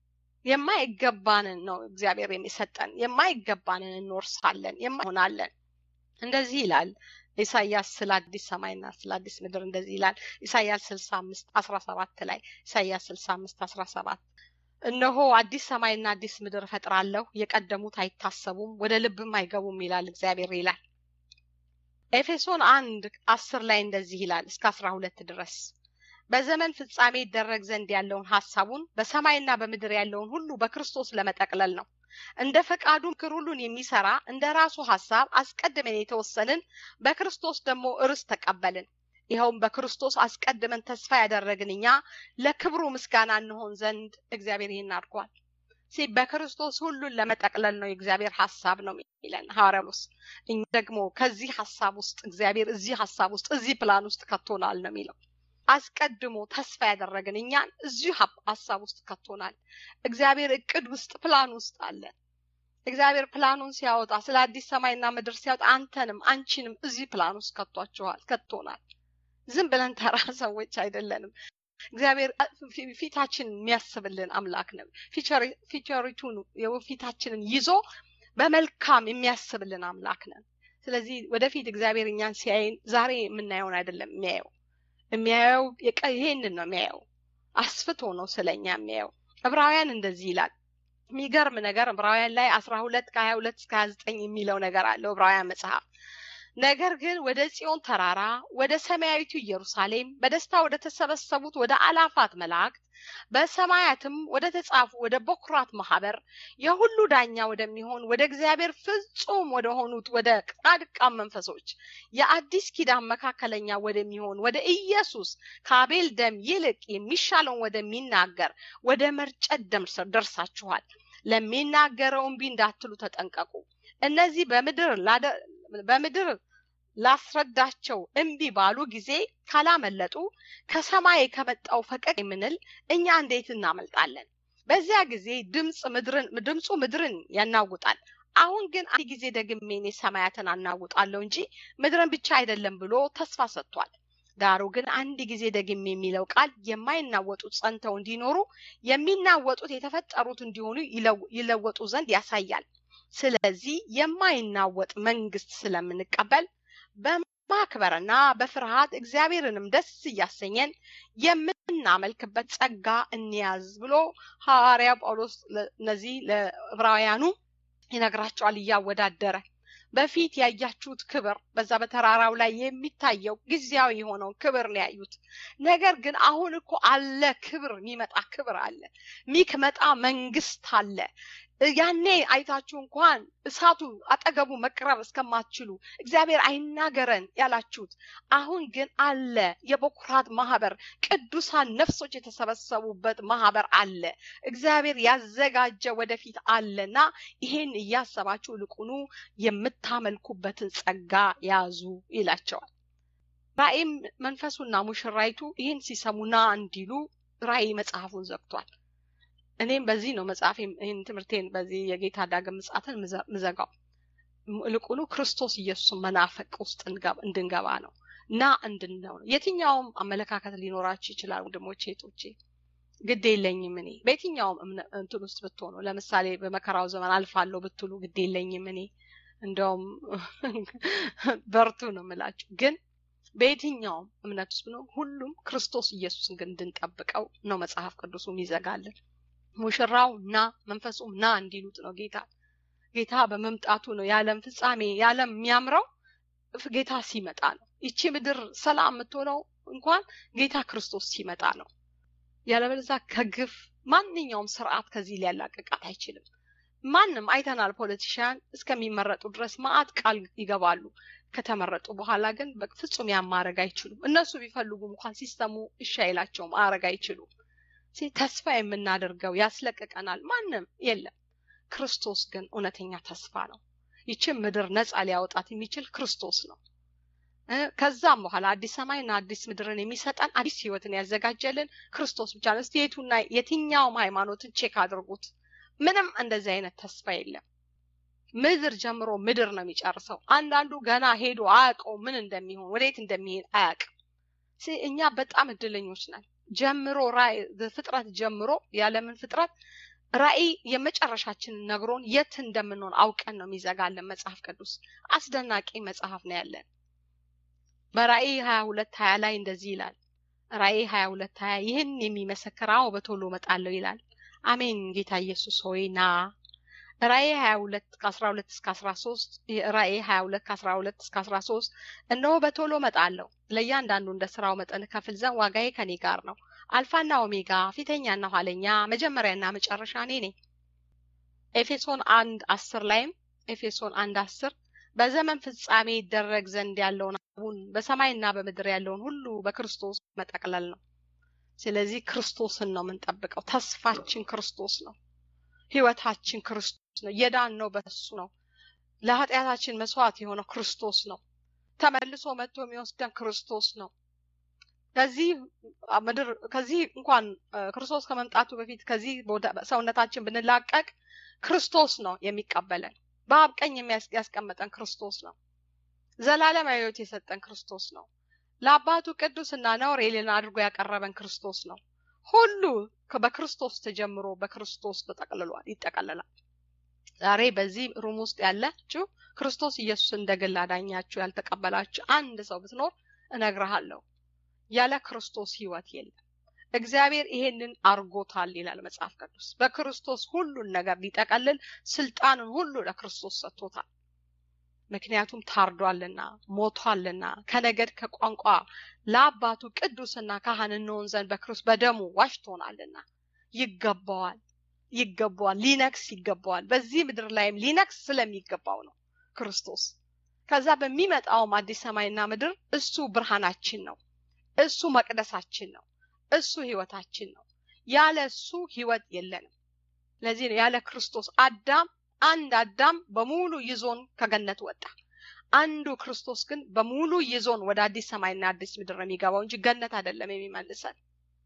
የማይገባንን ነው እግዚአብሔር የሚሰጠን። የማይገባንን እንወርሳለን፣ የማይሆናለን እንደዚህ ይላል ኢሳያስ ስለ አዲስ ሰማይና ስለ አዲስ ምድር እንደዚህ ይላል። ኢሳያስ ስልሳ አምስት አስራ ሰባት ላይ ኢሳያስ ስልሳ አምስት አስራ ሰባት እነሆ አዲስ ሰማይና አዲስ ምድር እፈጥራለሁ፣ የቀደሙት አይታሰቡም፣ ወደ ልብም አይገቡም ይላል እግዚአብሔር ይላል። ኤፌሶን አንድ አስር ላይ እንደዚህ ይላል እስከ አስራ ሁለት ድረስ በዘመን ፍጻሜ ይደረግ ዘንድ ያለውን ሀሳቡን በሰማይና በምድር ያለውን ሁሉ በክርስቶስ ለመጠቅለል ነው። እንደ ፈቃዱ ምክር ሁሉን የሚሰራ እንደ ራሱ ሀሳብ አስቀድመን የተወሰንን በክርስቶስ ደግሞ ርስት ተቀበልን። ይኸውም በክርስቶስ አስቀድመን ተስፋ ያደረግን እኛ ለክብሩ ምስጋና እንሆን ዘንድ እግዚአብሔር ይህን አድርጓል። ሲ በክርስቶስ ሁሉን ለመጠቅለል ነው የእግዚአብሔር ሀሳብ ነው የሚለን ሐዋርያውስ። እኛ ደግሞ ከዚህ ሀሳብ ውስጥ እግዚአብሔር እዚህ ሀሳብ ውስጥ እዚህ ፕላን ውስጥ ከቶናል ነው የሚለው አስቀድሞ ተስፋ ያደረግን እኛን እዚሁ ሀሳብ ውስጥ ከቶናል። እግዚአብሔር እቅድ ውስጥ ፕላን ውስጥ አለ። እግዚአብሔር ፕላኑን ሲያወጣ ስለ አዲስ ሰማይና ምድር ሲያወጣ አንተንም አንቺንም እዚህ ፕላን ውስጥ ከቷችኋል ከቶናል። ዝም ብለን ተራ ሰዎች አይደለንም። እግዚአብሔር ፊታችን የሚያስብልን አምላክ ነው። ፊቸሪቱን ፊታችንን ይዞ በመልካም የሚያስብልን አምላክ ነን። ስለዚህ ወደፊት እግዚአብሔር እኛን ሲያይን ዛሬ የምናየውን አይደለም የሚያየው የሚያየው ይሄንን ነው የሚያየው። አስፍቶ ነው ስለኛ የሚያየው። ዕብራውያን እንደዚህ ይላል። የሚገርም ነገር ዕብራውያን ላይ አስራ ሁለት ከሀያ ሁለት እስከ ሀያ ዘጠኝ የሚለው ነገር አለው ዕብራውያን መጽሐፍ። ነገር ግን ወደ ጽዮን ተራራ ወደ ሰማያዊቱ ኢየሩሳሌም በደስታ ወደ ተሰበሰቡት ወደ አላፋት መላእክት በሰማያትም ወደ ተጻፉ ወደ በኩራት ማህበር የሁሉ ዳኛ ወደሚሆን ወደ እግዚአብሔር ፍጹም ወደ ሆኑት ወደ ጻድቃን መንፈሶች የአዲስ ኪዳን መካከለኛ ወደሚሆን ወደ ኢየሱስ ከአቤል ደም ይልቅ የሚሻለውን ወደሚናገር ወደ መርጨት ደም ደርሳችኋል። ለሚናገረው እምቢ እንዳትሉ ተጠንቀቁ። እነዚህ በምድር በምድር ላስረዳቸው እምቢ ባሉ ጊዜ ካላመለጡ ከሰማይ ከመጣው ፈቀቅ የምንል እኛ እንዴት እናመልጣለን? በዚያ ጊዜ ድምፅ ምድርን ድምፁ ምድርን ያናውጣል። አሁን ግን አንድ ጊዜ ደግሜ እኔ ሰማያትን አናውጣለሁ እንጂ ምድርን ብቻ አይደለም ብሎ ተስፋ ሰጥቷል። ዳሩ ግን አንድ ጊዜ ደግሜ የሚለው ቃል የማይናወጡት ጸንተው እንዲኖሩ የሚናወጡት የተፈጠሩት እንዲሆኑ ይለወጡ ዘንድ ያሳያል። ስለዚህ የማይናወጥ መንግስት ስለምንቀበል በማክበርና በፍርሃት እግዚአብሔርንም ደስ እያሰኘን የምናመልክበት ጸጋ እንያዝ ብሎ ሐዋርያ ጳውሎስ እነዚህ ለዕብራውያኑ ይነግራቸዋል እያወዳደረ በፊት ያያችሁት ክብር በዛ በተራራው ላይ የሚታየው ጊዜያዊ የሆነውን ክብር ነው ያዩት። ነገር ግን አሁን እኮ አለ ክብር፣ የሚመጣ ክብር አለ፣ የሚመጣ መንግስት አለ። ያኔ አይታችሁ እንኳን እሳቱ አጠገቡ መቅረብ እስከማትችሉ እግዚአብሔር አይናገረን ያላችሁት፣ አሁን ግን አለ። የበኩራት ማህበር ቅዱሳን ነፍሶች የተሰበሰቡበት ማህበር አለ። እግዚአብሔር ያዘጋጀ ወደፊት አለና ይሄን እያሰባችሁ ልቁኑ የምታመልኩበትን ጸጋ ያዙ ይላቸዋል። ራእይም መንፈሱና ሙሽራይቱ ይህን ሲሰሙና እንዲሉ ራእይ መጽሐፉን ዘግቷል። እኔም በዚህ ነው መጽሐፍ ይህን ትምህርቴን በዚህ የጌታ ዳግም ምጽአትን ምዘጋው። ይልቁኑ ክርስቶስ ኢየሱስን መናፈቅ ውስጥ እንድንገባ ነው እና እንድንነው ነው። የትኛውም አመለካከት ሊኖራችሁ ይችላል ወንድሞቼ እህቶቼ፣ ግድ የለኝም እኔ በየትኛውም እንትን ውስጥ ብትሆኑ፣ ለምሳሌ በመከራው ዘመን አልፋለሁ ብትሉ ግድ የለኝም እኔ እንደውም በርቱ ነው የምላችሁ ግን በየትኛውም እምነት ውስጥ ብንሆን ሁሉም ክርስቶስ ኢየሱስን ግን እንድንጠብቀው ነው መጽሐፍ ቅዱሱ የሚዘጋልን። ሙሽራው ና መንፈሱም ና እንዲሉት ነው ጌታ ጌታ በመምጣቱ ነው የዓለም ፍጻሜ የዓለም የሚያምረው ጌታ ሲመጣ ነው። ይቺ ምድር ሰላም የምትሆነው እንኳን ጌታ ክርስቶስ ሲመጣ ነው። ያለበለዚያ ከግፍ ማንኛውም ስርዓት ከዚህ ሊያላቅቃት አይችልም። ማንም አይተናል። ፖለቲሽያን እስከሚመረጡ ድረስ ማአት ቃል ይገባሉ። ከተመረጡ በኋላ ግን በፍጹም ያን ማድረግ አይችሉም። እነሱ ቢፈልጉም እንኳን ሲስተሙ እሺ አይላቸውም፣ ማድረግ አይችሉም። ተስፋ የምናደርገው ያስለቅቀናል ማንም የለም። ክርስቶስ ግን እውነተኛ ተስፋ ነው። ይችን ምድር ነፃ ሊያወጣት የሚችል ክርስቶስ ነው። ከዛም በኋላ አዲስ ሰማይና አዲስ ምድርን የሚሰጠን አዲስ ህይወትን ያዘጋጀልን ክርስቶስ ብቻ ነው። እስቲ የቱና የትኛውም ሃይማኖትን ቼክ አድርጉት። ምንም እንደዚህ አይነት ተስፋ የለም። ምድር ጀምሮ ምድር ነው የሚጨርሰው። አንዳንዱ ገና ሄዶ አያውቀው ምን እንደሚሆን ወዴት እንደሚሄድ አያውቅም። እኛ በጣም እድለኞች ነን። ጀምሮ ራእይ ፍጥረት ጀምሮ ያለምን ፍጥረት ራእይ የመጨረሻችንን ነግሮን የት እንደምንሆን አውቀን ነው የሚዘጋለን መጽሐፍ ቅዱስ። አስደናቂ መጽሐፍ ነው ያለን። በራእይ ሀያ ሁለት ሀያ ላይ እንደዚህ ይላል። ራእይ ሀያ ሁለት ሀያ ይህን የሚመሰክር አዎ በቶሎ እመጣለሁ ይላል። አሜን ጌታ ኢየሱስ ሆይ ና። ራእይ ሀያ ሁለት ከአስራ ሁለት እስከ አስራ ሶስት ራእይ ሀያ ሁለት ከአስራ ሁለት እስከ አስራ ሶስት እነሆ በቶሎ እመጣለሁ ለእያንዳንዱ እንደ ስራው መጠን ከፍል ዘንድ ዋጋዬ ከኔ ጋር ነው። አልፋና ኦሜጋ ፊተኛና ኋለኛ መጀመሪያና መጨረሻ እኔ ነኝ። ኤፌሶን አንድ አስር ላይም ኤፌሶን አንድ አስር በዘመን ፍጻሜ ይደረግ ዘንድ ያለውን አሁን በሰማይና በምድር ያለውን ሁሉ በክርስቶስ መጠቅለል ነው። ስለዚህ ክርስቶስን ነው የምንጠብቀው። ተስፋችን ክርስቶስ ነው። ህይወታችን ክርስቶስ ነው። የዳን ነው በሱ ነው። ለኃጢአታችን መስዋዕት የሆነው ክርስቶስ ነው። ተመልሶ መጥቶ የሚወስደን ክርስቶስ ነው። ከዚህ ምድር ከዚህ እንኳን ክርስቶስ ከመምጣቱ በፊት ከዚህ ሰውነታችን ብንላቀቅ ክርስቶስ ነው የሚቀበለን። በአብ ቀኝ ያስቀመጠን ክርስቶስ ነው። ዘላለማዊ ሕይወት የሰጠን ክርስቶስ ነው። ለአባቱ ቅዱስና ነውር የሌለን አድርጎ ያቀረበን ክርስቶስ ነው። ሁሉ በክርስቶስ ተጀምሮ በክርስቶስ ተጠቅልሏል፣ ይጠቀልላል። ዛሬ በዚህ ሩም ውስጥ ያላችሁ ክርስቶስ ኢየሱስ እንደ ግል አዳኛችሁ ያልተቀበላችሁ አንድ ሰው ብትኖር እነግርሃለሁ ያለ ክርስቶስ ህይወት የለም። እግዚአብሔር ይሄንን አርጎታል ይላል መጽሐፍ ቅዱስ። በክርስቶስ ሁሉን ነገር ሊጠቀልል ስልጣንን ሁሉ ለክርስቶስ ሰጥቶታል። ምክንያቱም ታርዷልና ሞቷልና ከነገድ ከቋንቋ ለአባቱ ቅዱስና ካህን እንሆን ዘንድ በክርስቶስ በደሙ ዋሽቶናልና ይገባዋል ይገባዋል ሊነግስ ይገባዋል። በዚህ ምድር ላይም ሊነግስ ስለሚገባው ነው ክርስቶስ። ከዛ በሚመጣውም አዲስ ሰማይና ምድር እሱ ብርሃናችን ነው። እሱ መቅደሳችን ነው። እሱ ህይወታችን ነው። ያለ እሱ ህይወት የለንም። ለዚህ ነው ያለ ክርስቶስ አዳም አንድ አዳም በሙሉ ይዞን ከገነት ወጣ። አንዱ ክርስቶስ ግን በሙሉ ይዞን ወደ አዲስ ሰማይና አዲስ ምድር ነው የሚገባው እንጂ ገነት አይደለም የሚመልሰን።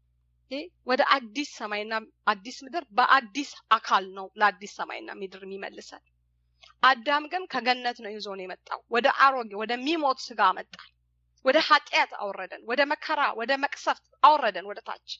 ወደ አዲስ ሰማይና አዲስ ምድር በአዲስ አካል ነው ለአዲስ ሰማይና ምድር የሚመልሰን። አዳም ግን ከገነት ነው ይዞን የመጣው ወደ አሮጌ ወደሚሞት ስጋ መጣን። ወደ ኃጢአት አወረደን፣ ወደ መከራ፣ ወደ መቅሰፍት አወረደን ወደ ታች።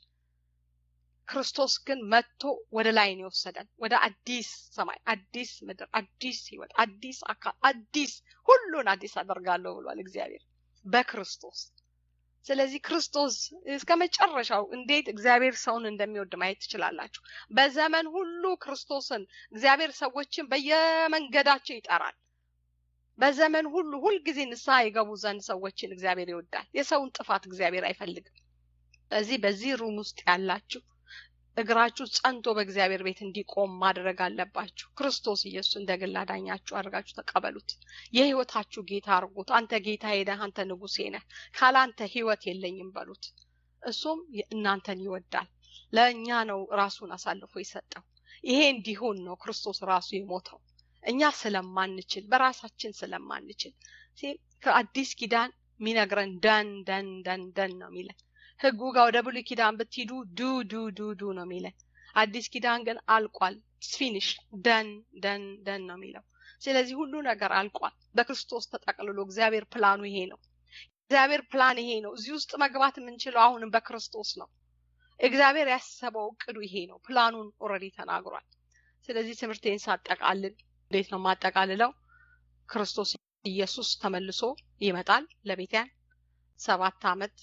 ክርስቶስ ግን መጥቶ ወደ ላይ ነው የወሰደን፣ ወደ አዲስ ሰማይ፣ አዲስ ምድር፣ አዲስ ህይወት፣ አዲስ አካል፣ አዲስ ሁሉን አዲስ አደርጋለሁ ብሏል እግዚአብሔር በክርስቶስ። ስለዚህ ክርስቶስ እስከ መጨረሻው እንዴት እግዚአብሔር ሰውን እንደሚወድ ማየት ትችላላችሁ። በዘመን ሁሉ ክርስቶስን እግዚአብሔር ሰዎችን በየመንገዳቸው ይጠራል። በዘመን ሁሉ ሁልጊዜ ንስሐ የገቡ ዘንድ ሰዎችን እግዚአብሔር ይወዳል። የሰውን ጥፋት እግዚአብሔር አይፈልግም። ስለዚህ በዚህ ሩም ውስጥ ያላችሁ እግራችሁ ጸንቶ በእግዚአብሔር ቤት እንዲቆም ማድረግ አለባችሁ። ክርስቶስ ኢየሱስ እንደ ግል አዳኛችሁ አድርጋችሁ ተቀበሉት። የህይወታችሁ ጌታ አድርጉት። አንተ ጌታ ነህ፣ አንተ ንጉሴ ነህ፣ ካላንተ ህይወት የለኝም በሉት። እሱም እናንተን ይወዳል። ለእኛ ነው ራሱን አሳልፎ የሰጠው። ይሄ እንዲሆን ነው ክርስቶስ ራሱ የሞተው እኛ ስለማንችል በራሳችን ስለማንችል ከአዲስ ኪዳን የሚነግረን ደን ደን ደን ደን ነው የሚለን ህጉ ጋር ወደ ብሉይ ኪዳን ብትሄዱ ዱ ዱ ዱ ዱ ነው የሚለን አዲስ ኪዳን ግን አልቋል ፊኒሽ ደን ደን ደን ነው የሚለው ስለዚህ ሁሉ ነገር አልቋል በክርስቶስ ተጠቅልሎ እግዚአብሔር ፕላኑ ይሄ ነው እግዚአብሔር ፕላን ይሄ ነው እዚህ ውስጥ መግባት የምንችለው አሁንም በክርስቶስ ነው እግዚአብሔር ያሰበው እቅዱ ይሄ ነው ፕላኑን ኦልሬዲ ተናግሯል ስለዚህ ትምህርቴን ሳጠቃልል እንዴት ነው የማጠቃልለው ክርስቶስ ኢየሱስ ተመልሶ ይመጣል ለቤትያን ሰባት አመት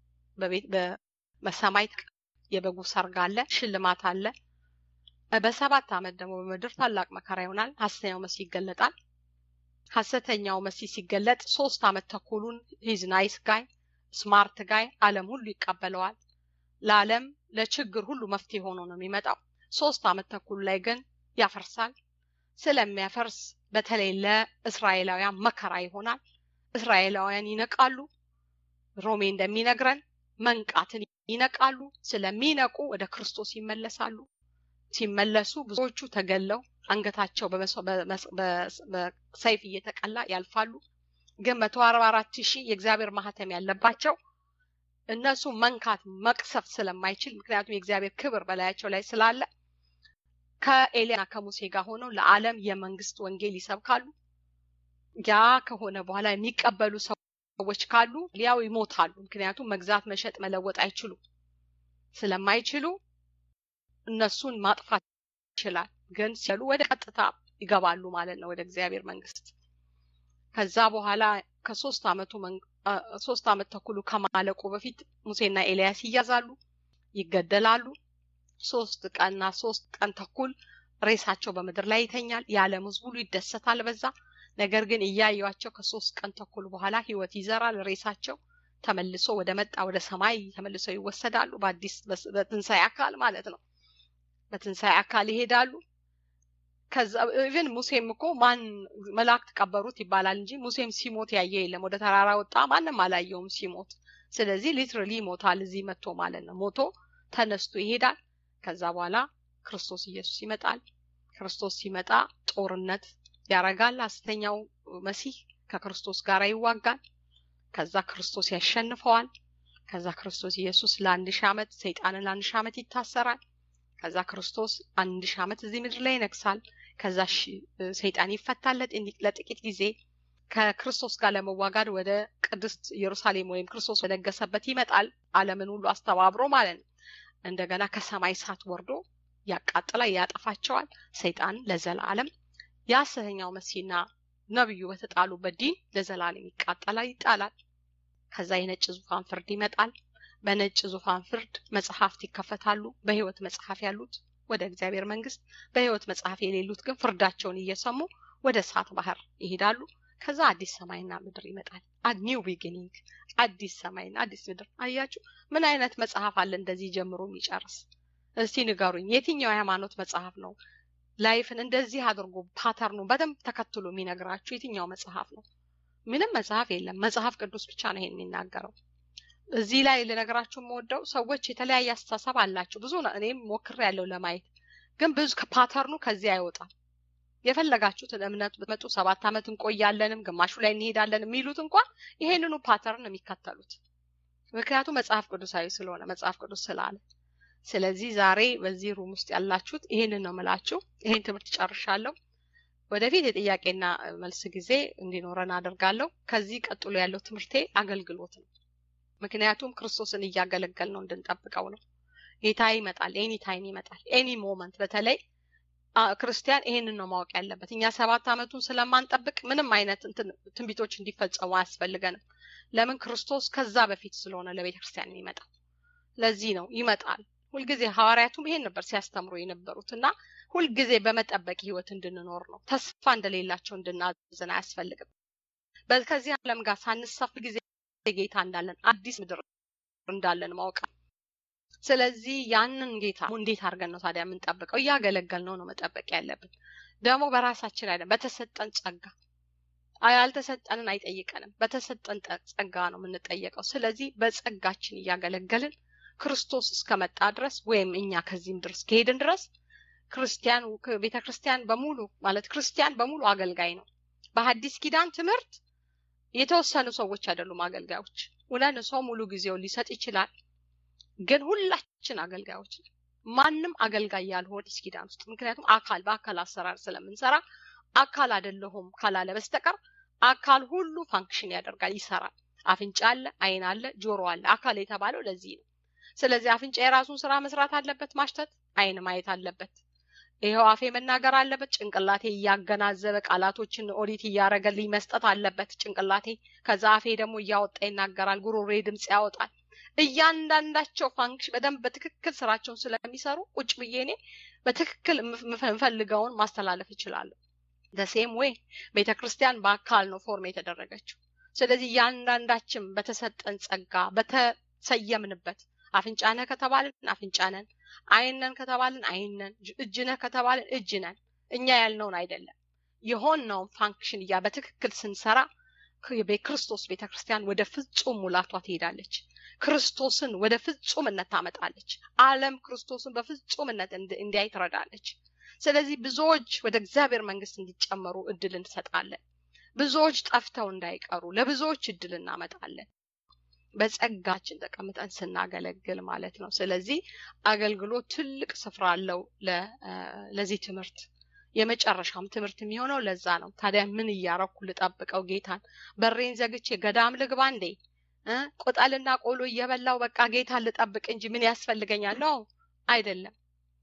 በሰማይ የበጉ ሰርግ አለ ሽልማት አለ በሰባት አመት ደግሞ በምድር ታላቅ መከራ ይሆናል ሀሰተኛው መሲህ ይገለጣል ሀሰተኛው መሲህ ሲገለጥ ሶስት አመት ተኩሉን ሂዝ ናይስ ጋይ ስማርት ጋይ አለም ሁሉ ይቀበለዋል ለዓለም ለችግር ሁሉ መፍትሄ ሆኖ ነው የሚመጣው ሶስት አመት ተኩል ላይ ግን ያፈርሳል ስለሚያፈርስ በተለይ ለእስራኤላውያን መከራ ይሆናል እስራኤላውያን ይነቃሉ ሮሜ እንደሚነግረን መንቃትን ይነቃሉ ስለሚነቁ ወደ ክርስቶስ ይመለሳሉ ሲመለሱ ብዙዎቹ ተገለው አንገታቸው በሰይፍ እየተቀላ ያልፋሉ ግን መቶ አርባ አራት ሺህ የእግዚአብሔር ማህተም ያለባቸው እነሱ መንካት መቅሰፍ ስለማይችል ምክንያቱም የእግዚአብሔር ክብር በላያቸው ላይ ስላለ ከኤልያና ከሙሴ ጋር ሆነው ለዓለም የመንግስት ወንጌል ይሰብካሉ ያ ከሆነ በኋላ የሚቀበሉ ሰዎች ካሉ ሊያው ይሞታሉ ምክንያቱም መግዛት መሸጥ መለወጥ አይችሉ ስለማይችሉ እነሱን ማጥፋት ይችላል ግን ሲሉ ወደ ቀጥታ ይገባሉ ማለት ነው ወደ እግዚአብሔር መንግስት ከዛ በኋላ ከሶስት አመቱ ሶስት አመት ተኩሉ ከማለቁ በፊት ሙሴና ኤልያስ ይያዛሉ ይገደላሉ ሶስት ቀንና ሶስት ቀን ተኩል ሬሳቸው በምድር ላይ ይተኛል የዓለም ህዝብ ሁሉ ይደሰታል በዛ ነገር ግን እያዩቸው ከሶስት ቀን ተኩል በኋላ ህይወት ይዘራል ሬሳቸው ተመልሶ ወደ መጣ ወደ ሰማይ ተመልሰው ይወሰዳሉ በአዲስ በትንሳኤ አካል ማለት ነው በትንሳኤ አካል ይሄዳሉ ከዛ ኢቨን ሙሴም እኮ ማን መላእክት ቀበሩት ይባላል እንጂ ሙሴም ሲሞት ያየ የለም ወደ ተራራ ወጣ ማንም አላየውም ሲሞት ስለዚህ ሊትራሊ ይሞታል እዚህ መጥቶ ማለት ነው ሞቶ ተነስቶ ይሄዳል ከዛ በኋላ ክርስቶስ ኢየሱስ ይመጣል ክርስቶስ ሲመጣ ጦርነት ያረጋል ሐሰተኛው መሲህ ከክርስቶስ ጋር ይዋጋል ከዛ ክርስቶስ ያሸንፈዋል ከዛ ክርስቶስ ኢየሱስ ለአንድ ሺህ ዓመት ሰይጣንን ለአንድ ሺህ ዓመት ይታሰራል ከዛ ክርስቶስ አንድ ሺህ ዓመት እዚህ ምድር ላይ ይነግሳል ከዛ ሰይጣን ይፈታል ለጥቂት ጊዜ ከክርስቶስ ጋር ለመዋጋድ ወደ ቅድስት ኢየሩሳሌም ወይም ክርስቶስ በነገሰበት ይመጣል አለምን ሁሉ አስተባብሮ ማለት ነው እንደገና ከሰማይ እሳት ወርዶ ያቃጥላ ያጠፋቸዋል ሰይጣን ለዘላለም የሐሰተኛው መሲና ነብዩ በተጣሉበት ዲን ለዘላለም ይቃጠላል ይጣላል ከዛ የነጭ ዙፋን ፍርድ ይመጣል በነጭ ዙፋን ፍርድ መጽሐፍት ይከፈታሉ በህይወት መጽሐፍ ያሉት ወደ እግዚአብሔር መንግስት በህይወት መጽሐፍ የሌሉት ግን ፍርዳቸውን እየሰሙ ወደ እሳት ባህር ይሄዳሉ ከዛ አዲስ ሰማይና ምድር ይመጣል ኒው ቢጊኒንግ አዲስ ሰማይና አዲስ ምድር አያችሁ ምን አይነት መጽሐፍ አለ እንደዚህ ጀምሮ የሚጨርስ እስቲ ንገሩኝ የትኛው የሃይማኖት መጽሐፍ ነው ላይፍን እንደዚህ አድርጎ ፓተርኑ በደንብ ተከትሎ የሚነግራችሁ የትኛው መጽሐፍ ነው ምንም መጽሐፍ የለም መጽሐፍ ቅዱስ ብቻ ነው ይሄን የሚናገረው እዚህ ላይ ልነግራችሁ የምወደው ሰዎች የተለያየ አስተሳሰብ አላቸው ብዙ እኔም ሞክር ያለው ለማየት ግን ብዙ ከፓተርኑ ከዚህ አይወጣም የፈለጋችሁትን እምነት ብትመጡ ሰባት ዓመት እንቆያለንም ግማሹ ላይ እንሄዳለን የሚሉት እንኳን ይሄንኑ ፓተርን የሚከተሉት ምክንያቱም መጽሐፍ ቅዱሳዊ ስለሆነ መጽሐፍ ቅዱስ ስላለ ስለዚህ ዛሬ በዚህ ሩም ውስጥ ያላችሁት ይሄንን ነው ምላችሁ ይሄን ትምህርት ጨርሻለሁ ወደፊት የጥያቄና መልስ ጊዜ እንዲኖረን አደርጋለሁ ከዚህ ቀጥሎ ያለው ትምህርቴ አገልግሎት ነው ምክንያቱም ክርስቶስን እያገለገል ነው እንድንጠብቀው ነው ጌታ ይመጣል ኤኒ ታይም ይመጣል ኤኒ ሞመንት በተለይ ክርስቲያን ይሄንን ነው ማወቅ ያለበት እኛ ሰባት ዓመቱን ስለማንጠብቅ ምንም አይነት ትንቢቶች እንዲፈጸሙ አያስፈልገንም ለምን ክርስቶስ ከዛ በፊት ስለሆነ ለቤተ ክርስቲያን የሚመጣው ለዚህ ነው ይመጣል ሁልጊዜ ሐዋርያቱም ይሄን ነበር ሲያስተምሩ የነበሩት እና ሁልጊዜ በመጠበቅ ህይወት እንድንኖር ነው ተስፋ እንደሌላቸው እንድናዝን አያስፈልግም ከዚህ ዓለም ጋር ሳንሳፍ ጊዜ ጌታ እንዳለን አዲስ ምድር እንዳለን ማወቅ ስለዚህ ያንን ጌታ እንዴት አድርገን ነው ታዲያ የምንጠብቀው? እያገለገል ነው ነው መጠበቅ ያለብን። ደግሞ በራሳችን አይደለም፣ በተሰጠን ጸጋ ያልተሰጠንን አይጠይቀንም። በተሰጠን ጸጋ ነው የምንጠየቀው። ስለዚህ በጸጋችን እያገለገልን ክርስቶስ እስከመጣ ድረስ ወይም እኛ ከዚህ ምድር እስከሄድን ድረስ ክርስቲያን ቤተ ክርስቲያን በሙሉ ማለት ክርስቲያን በሙሉ አገልጋይ ነው። በሐዲስ ኪዳን ትምህርት የተወሰኑ ሰዎች አይደሉም አገልጋዮች። እውነት ሰው ሙሉ ጊዜውን ሊሰጥ ይችላል፣ ግን ሁላችን አገልጋዮች ነን። ማንም አገልጋይ ያልሆነ አዲስ ኪዳን ውስጥ ምክንያቱም አካል በአካል አሰራር ስለምንሰራ አካል አይደለሁም ካላለ በስተቀር አካል ሁሉ ፋንክሽን ያደርጋል፣ ይሰራል። አፍንጫ አለ፣ አይን አለ፣ ጆሮ አለ። አካል የተባለው ለዚህ ነው። ስለዚህ አፍንጫ የራሱን ስራ መስራት አለበት፣ ማሽተት፣ አይን ማየት አለበት። ይኸው አፌ መናገር አለበት። ጭንቅላቴ እያገናዘበ ቃላቶችን ኦዲት እያደረገልኝ መስጠት አለበት ጭንቅላቴ። ከዛ አፌ ደግሞ እያወጣ ይናገራል፣ ጉሮሬ ድምፅ ያወጣል። እያንዳንዳቸው ፋንክሽን በደንብ በትክክል ስራቸውን ስለሚሰሩ ቁጭ ብዬ እኔ በትክክል የምፈልገውን ማስተላለፍ እችላለሁ። ደሴም ወይ ቤተ ክርስቲያን በአካል ነው ፎርም የተደረገችው። ስለዚህ እያንዳንዳችን በተሰጠን ጸጋ በተሰየምንበት አፍንጫ ነህ ከተባልን አፍንጫ ነን፣ አይን ነን ከተባልን አይን ነን፣ እጅ ነህ ከተባልን እጅ ነን። እኛ ያልነውን አይደለም የሆነውን ፋንክሽን እያ በትክክል ስንሰራ ክርስቶስ ቤተ ክርስቲያን ወደ ፍጹም ሙላቷ ትሄዳለች። ክርስቶስን ወደ ፍጹምነት ታመጣለች። ዓለም ክርስቶስን በፍጹምነት እንዲያይ ትረዳለች። ስለዚህ ብዙዎች ወደ እግዚአብሔር መንግስት እንዲጨመሩ እድል እንሰጣለን። ብዙዎች ጠፍተው እንዳይቀሩ ለብዙዎች እድል እናመጣለን። በጸጋችን ተቀምጠን ስናገለግል ማለት ነው። ስለዚህ አገልግሎት ትልቅ ስፍራ አለው ለዚህ ትምህርት። የመጨረሻም ትምህርት የሚሆነው ለዛ ነው። ታዲያ ምን እያረኩ ልጠብቀው ጌታን? በሬን ዘግቼ ገዳም ልግባ እንዴ? ቅጠልና ቆሎ እየበላው በቃ ጌታን ልጠብቅ እንጂ ምን ያስፈልገኛል? ነው አይደለም።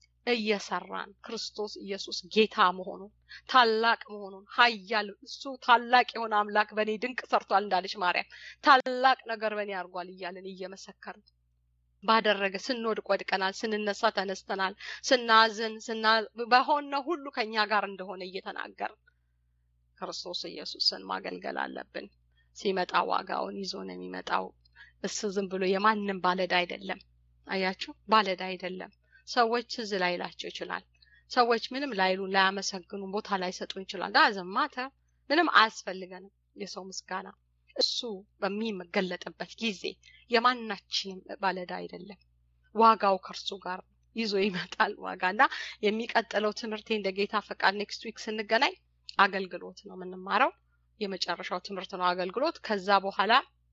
እየሰራን ክርስቶስ ኢየሱስ ጌታ መሆኑን ታላቅ መሆኑን ኃያል እሱ ታላቅ የሆነ አምላክ በእኔ ድንቅ ሰርቷል እንዳለች ማርያም ታላቅ ነገር በእኔ አድርጓል እያለን እየመሰከርን ባደረገ ስንወድቅ ወድቀናል፣ ስንነሳ ተነስተናል፣ ስናዝን ስና በሆነ ሁሉ ከኛ ጋር እንደሆነ እየተናገርን ክርስቶስ ኢየሱስን ማገልገል አለብን። ሲመጣ ዋጋውን ይዞ ነው የሚመጣው። እሱ ዝም ብሎ የማንም ባለዳ አይደለም። አያችሁ፣ ባለዳ አይደለም። ሰዎች ትዝ ላይላቸው ይችላል። ሰዎች ምንም ላይሉ ላያመሰግኑ ቦታ ላይ ሰጡ ይችላል። ዳዝማተ ምንም አያስፈልገንም የሰው ምስጋና። እሱ በሚገለጥበት ጊዜ የማናችንም ባለዳ አይደለም። ዋጋው ከእርሱ ጋር ይዞ ይመጣል ዋጋ እና የሚቀጥለው ትምህርቴ እንደ ጌታ ፈቃድ ኔክስት ዊክ ስንገናኝ አገልግሎት ነው የምንማረው። የመጨረሻው ትምህርት ነው አገልግሎት። ከዛ በኋላ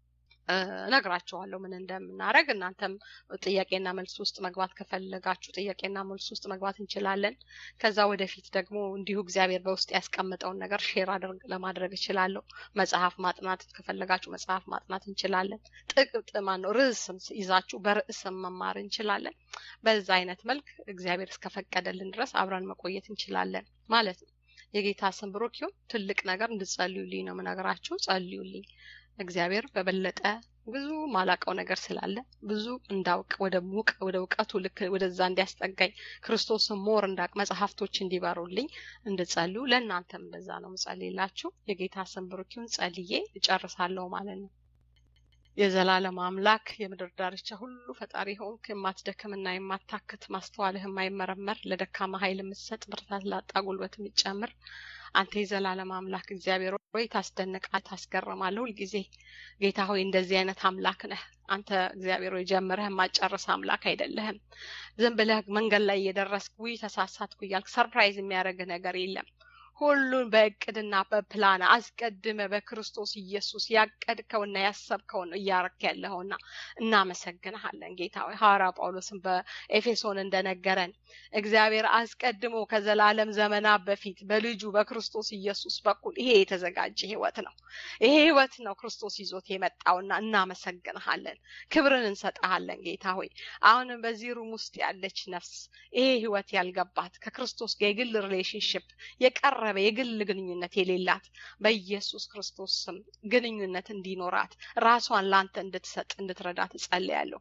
እነግራችኋለሁ ምን እንደምናደርግ። እናንተም ጥያቄና መልስ ውስጥ መግባት ከፈለጋችሁ ጥያቄና መልስ ውስጥ መግባት እንችላለን። ከዛ ወደፊት ደግሞ እንዲሁ እግዚአብሔር በውስጥ ያስቀምጠውን ነገር ሼር አድርግ ለማድረግ እችላለሁ። መጽሐፍ ማጥናት ከፈለጋችሁ መጽሐፍ ማጥናት እንችላለን። ጥቅጥማ ነው ርዕስም ይዛችሁ በርዕስም መማር እንችላለን። በዛ አይነት መልክ እግዚአብሔር እስከፈቀደልን ድረስ አብረን መቆየት እንችላለን ማለት ነው። የጌታ ስም ብሩክ ይሁን። ትልቅ ነገር እንድጸልዩልኝ ነው የምነግራችሁ። ጸልዩልኝ። እግዚአብሔር በበለጠ ብዙ ማላቀው ነገር ስላለ ብዙ እንዳውቅ ወደ ሙቅ ወደ እውቀቱ ልክ ወደዛ እንዲያስጠጋኝ ክርስቶስን ሞር እንዳቅ መጽሐፍቶች እንዲበሩልኝ እንድጸልዩ ለእናንተም እንደዛ ነው ምጸልይላችሁ። የጌታ ስም ብሩክ ይሁን። ጸልዬ እጨርሳለሁ ማለት ነው። የዘላለም አምላክ የምድር ዳርቻ ሁሉ ፈጣሪ ሆንክ፣ የማትደክምና የማታክት ማስተዋልህ የማይመረመር ለደካማ ኃይል የምትሰጥ ብርታት ላጣ ጉልበት የምትጨምር አንተ የዘላለም አምላክ እግዚአብሔር ሆይ ታስደንቃ ታስገርማለህ። ሁልጊዜ ጌታ ሆይ እንደዚህ አይነት አምላክ ነህ አንተ እግዚአብሔር ሆይ ጀምረህ የማጨርስ አምላክ አይደለህም። ዝም ብለህ መንገድ ላይ እየደረስክ ውይ ተሳሳትኩ እያልክ ሰርፕራይዝ የሚያደርግህ ነገር የለም። ሁሉን በእቅድና በፕላን አስቀድመ በክርስቶስ ኢየሱስ ያቀድከውና ያሰብከውን እያረክ ያለኸውና እናመሰግንሃለን ጌታ ሆይ ሐዋርያ ጳውሎስን በኤፌሶን እንደነገረን እግዚአብሔር አስቀድሞ ከዘላለም ዘመናት በፊት በልጁ በክርስቶስ ኢየሱስ በኩል ይሄ የተዘጋጀ ህይወት ነው። ይሄ ህይወት ነው ክርስቶስ ይዞት የመጣውና እናመሰግንሃለን። ክብርን እንሰጠሃለን ጌታ ሆይ አሁንም በዚህ ሩም ውስጥ ያለች ነፍስ ይሄ ህይወት ያልገባት ከክርስቶስ ጋር የግል ሪሌሽንሽፕ የቀረበ የግል ግንኙነት የሌላት በኢየሱስ ክርስቶስ ስም ግንኙነት እንዲኖራት ራሷን ለአንተ እንድትሰጥ እንድትረዳት እጸልያለሁ።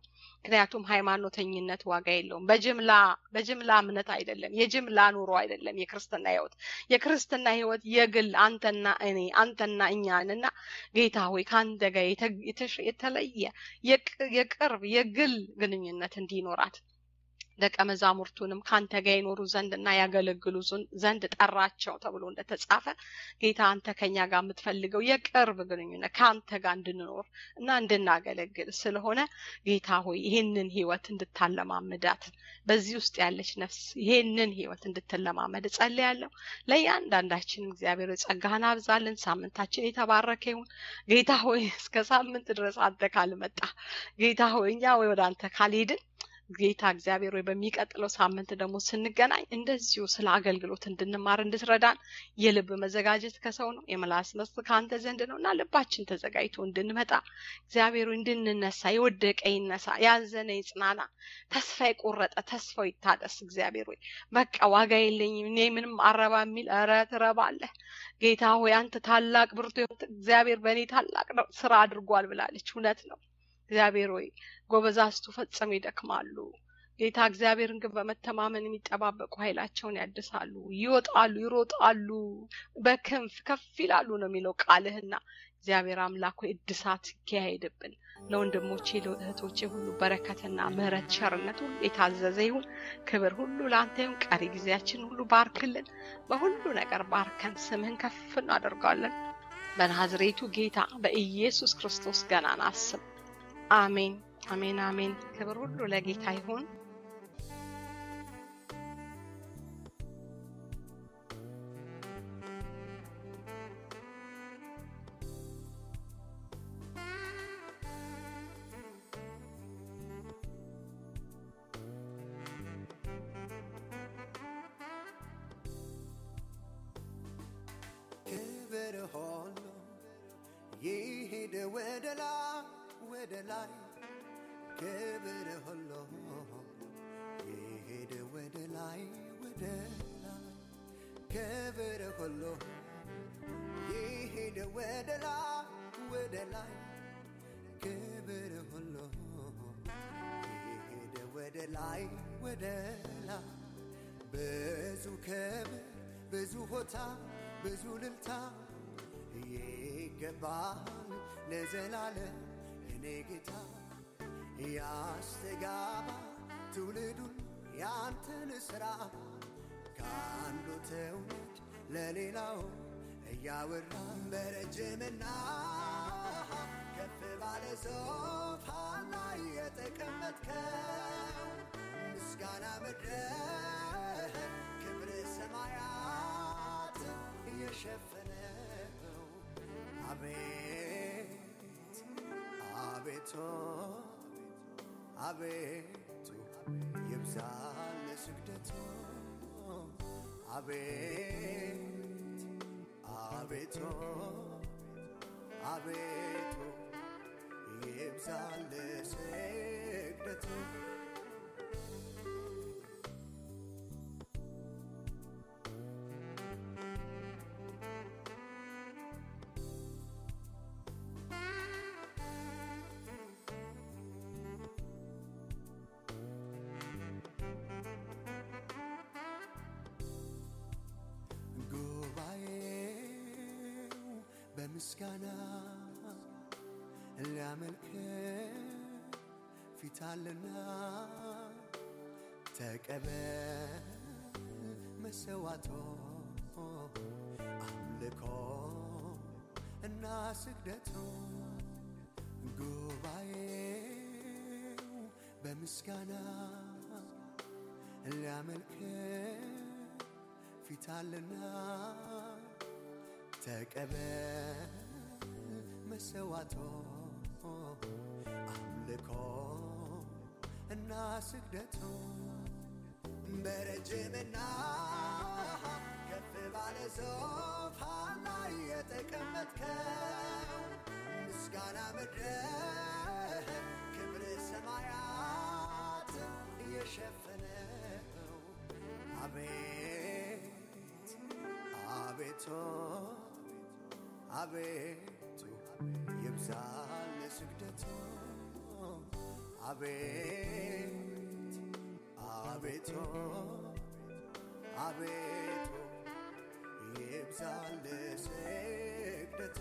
ምክንያቱም ሃይማኖተኝነት ዋጋ የለውም። በጅምላ በጅምላ እምነት አይደለም፣ የጅምላ ኑሮ አይደለም የክርስትና ህይወት። የክርስትና ህይወት የግል አንተና እኔ አንተና እኛንና ጌታ ሆይ ከአንተ ጋር የተለየ የቅርብ የግል ግንኙነት እንዲኖራት ደቀ መዛሙርቱንም ከአንተ ጋር ይኖሩ ዘንድ እና ያገለግሉ ዘንድ ጠራቸው ተብሎ እንደተጻፈ ጌታ አንተ ከኛ ጋር የምትፈልገው የቅርብ ግንኙነት ከአንተ ጋር እንድንኖር እና እንድናገለግል ስለሆነ ጌታ ሆይ ይህንን ህይወት እንድታለማምዳት በዚህ ውስጥ ያለች ነፍስ ይህንን ህይወት እንድትለማመድ እጸልያለሁ። ለእያንዳንዳችንም እግዚአብሔር ጸጋህን አብዛልን። ሳምንታችን የተባረከ ይሁን። ጌታ ሆይ እስከ ሳምንት ድረስ አንተ ካልመጣ ጌታ ሆይ እኛ ወይ ወደ አንተ ካልሄድን ጌታ እግዚአብሔር ወይ በሚቀጥለው ሳምንት ደግሞ ስንገናኝ እንደዚሁ ስለ አገልግሎት እንድንማር እንድትረዳን የልብ መዘጋጀት ከሰው ነው፣ የምላስ መስጥ ከአንተ ዘንድ ነው እና ልባችን ተዘጋጅቶ እንድንመጣ እግዚአብሔሩ እንድንነሳ፣ የወደቀ ይነሳ፣ ያዘነ ይጽናና፣ ተስፋ የቆረጠ ተስፋው ይታደስ። እግዚአብሔር ወይ በቃ ዋጋ የለኝም እኔ ምንም አረባ የሚል ኧረ ትረባለህ ጌታ ሆይ አንተ ታላቅ ብርቱ እግዚአብሔር በእኔ ታላቅ ስራ አድርጓል ብላለች። እውነት ነው። እግዚአብሔር ሆይ ጎበዛዝቱ ፈጽሞ ይደክማሉ። ጌታ እግዚአብሔርን ግን በመተማመን የሚጠባበቁ ኃይላቸውን ያድሳሉ፣ ይወጣሉ፣ ይሮጣሉ፣ በክንፍ ከፍ ይላሉ ነው የሚለው ቃልህና እግዚአብሔር አምላክ ሆይ እድሳት ይካሄድብን። ለወንድሞቼ ለእህቶቼ ሁሉ በረከትና ምሕረት ቸርነት ሁሉ የታዘዘ ይሁን። ክብር ሁሉ ለአንተ ይሁን። ቀሪ ጊዜያችን ሁሉ ባርክልን። በሁሉ ነገር ባርከን ስምህን ከፍ እናደርጋለን። በናዝሬቱ ጌታ በኢየሱስ ክርስቶስ ገናና ስም አሜን፣ አሜን፣ አሜን። ክብር ሁሉ ለጌታ ይሁን። ክብር ሁሉ ይሂድ ወደ ላይ ወደ ላይ ክብር ሁሉ ይሂድ ወደ ላይ ወደ ላይ ክብር ሁሉ ይሂድ ወደ ላይ ወደ ላይ ክብር ሁሉ ይሂድ ወደ ላይ ወደ ላይ ብዙ ክብር ብዙ ሆታ ብዙ ልልታ ይገባል ለዘላለም የኔ ጌታ ያስተጋባ ትውልዱን ያንተን ሥራ ከአንዱ ትውልድ ለሌላው እያወራን በረጅምና ከፍ ባለ ሶፋን ላይ የተቀመጥከው ምስጋና ምድር ክብር ሰማያት የሸፈነው አቤት አቤቱ አቤቱ ይብዛል ስግደቱ አቤት አቤቱ አቤቱ ይብዛል ስግደቱ ጉባኤው በምስጋና ሊያመልክ ፊታልና ተቀበል መሰዋቶ አምልኮ እና ስግደቱ ጉባኤው በምስጋና ሊያመልክ ፊታልና ተቀበል መሰዋቶ አምልኮ እና ስግደቱ በረጅምና ከፍ ባለ ሶፋን ላይ የተቀመጥከው ምስጋና ምድር ክብር ሰማያት የሸፈነው አቤት አቤቱ አቤቱ ይብዛል ስግደቱ አቤት አቤቱ አቤቱ ይብዛል ስግደት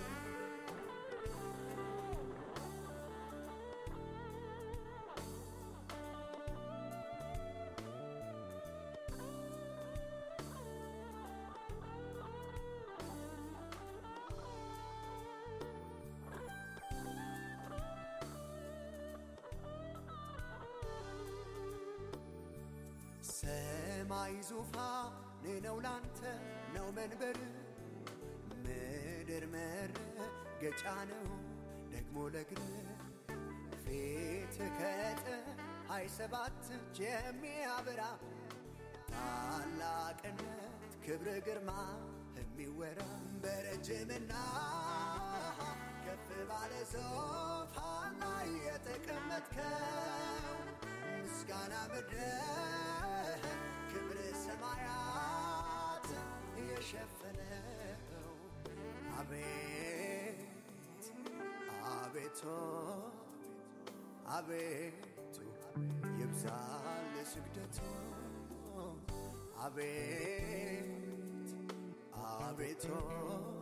ሰማይ ዙፋን ነው ላንተ ነው መንበር ምድር መረገጫ ነው ደግሞ ለግር ፊት ከፀሐይ ሰባት እጅ የሚያበራ ታላቅነት ክብር ግርማ የሚወራ በረጅምና ከፍ ባለ ዙፋን ላይ የተቀመጥከው ምስጋና ምድር ክብር ሰማያት የሸፈነው አቤት አቤቱ አቤቱ ይብዛል ስግደቱ አቤት አቤቱ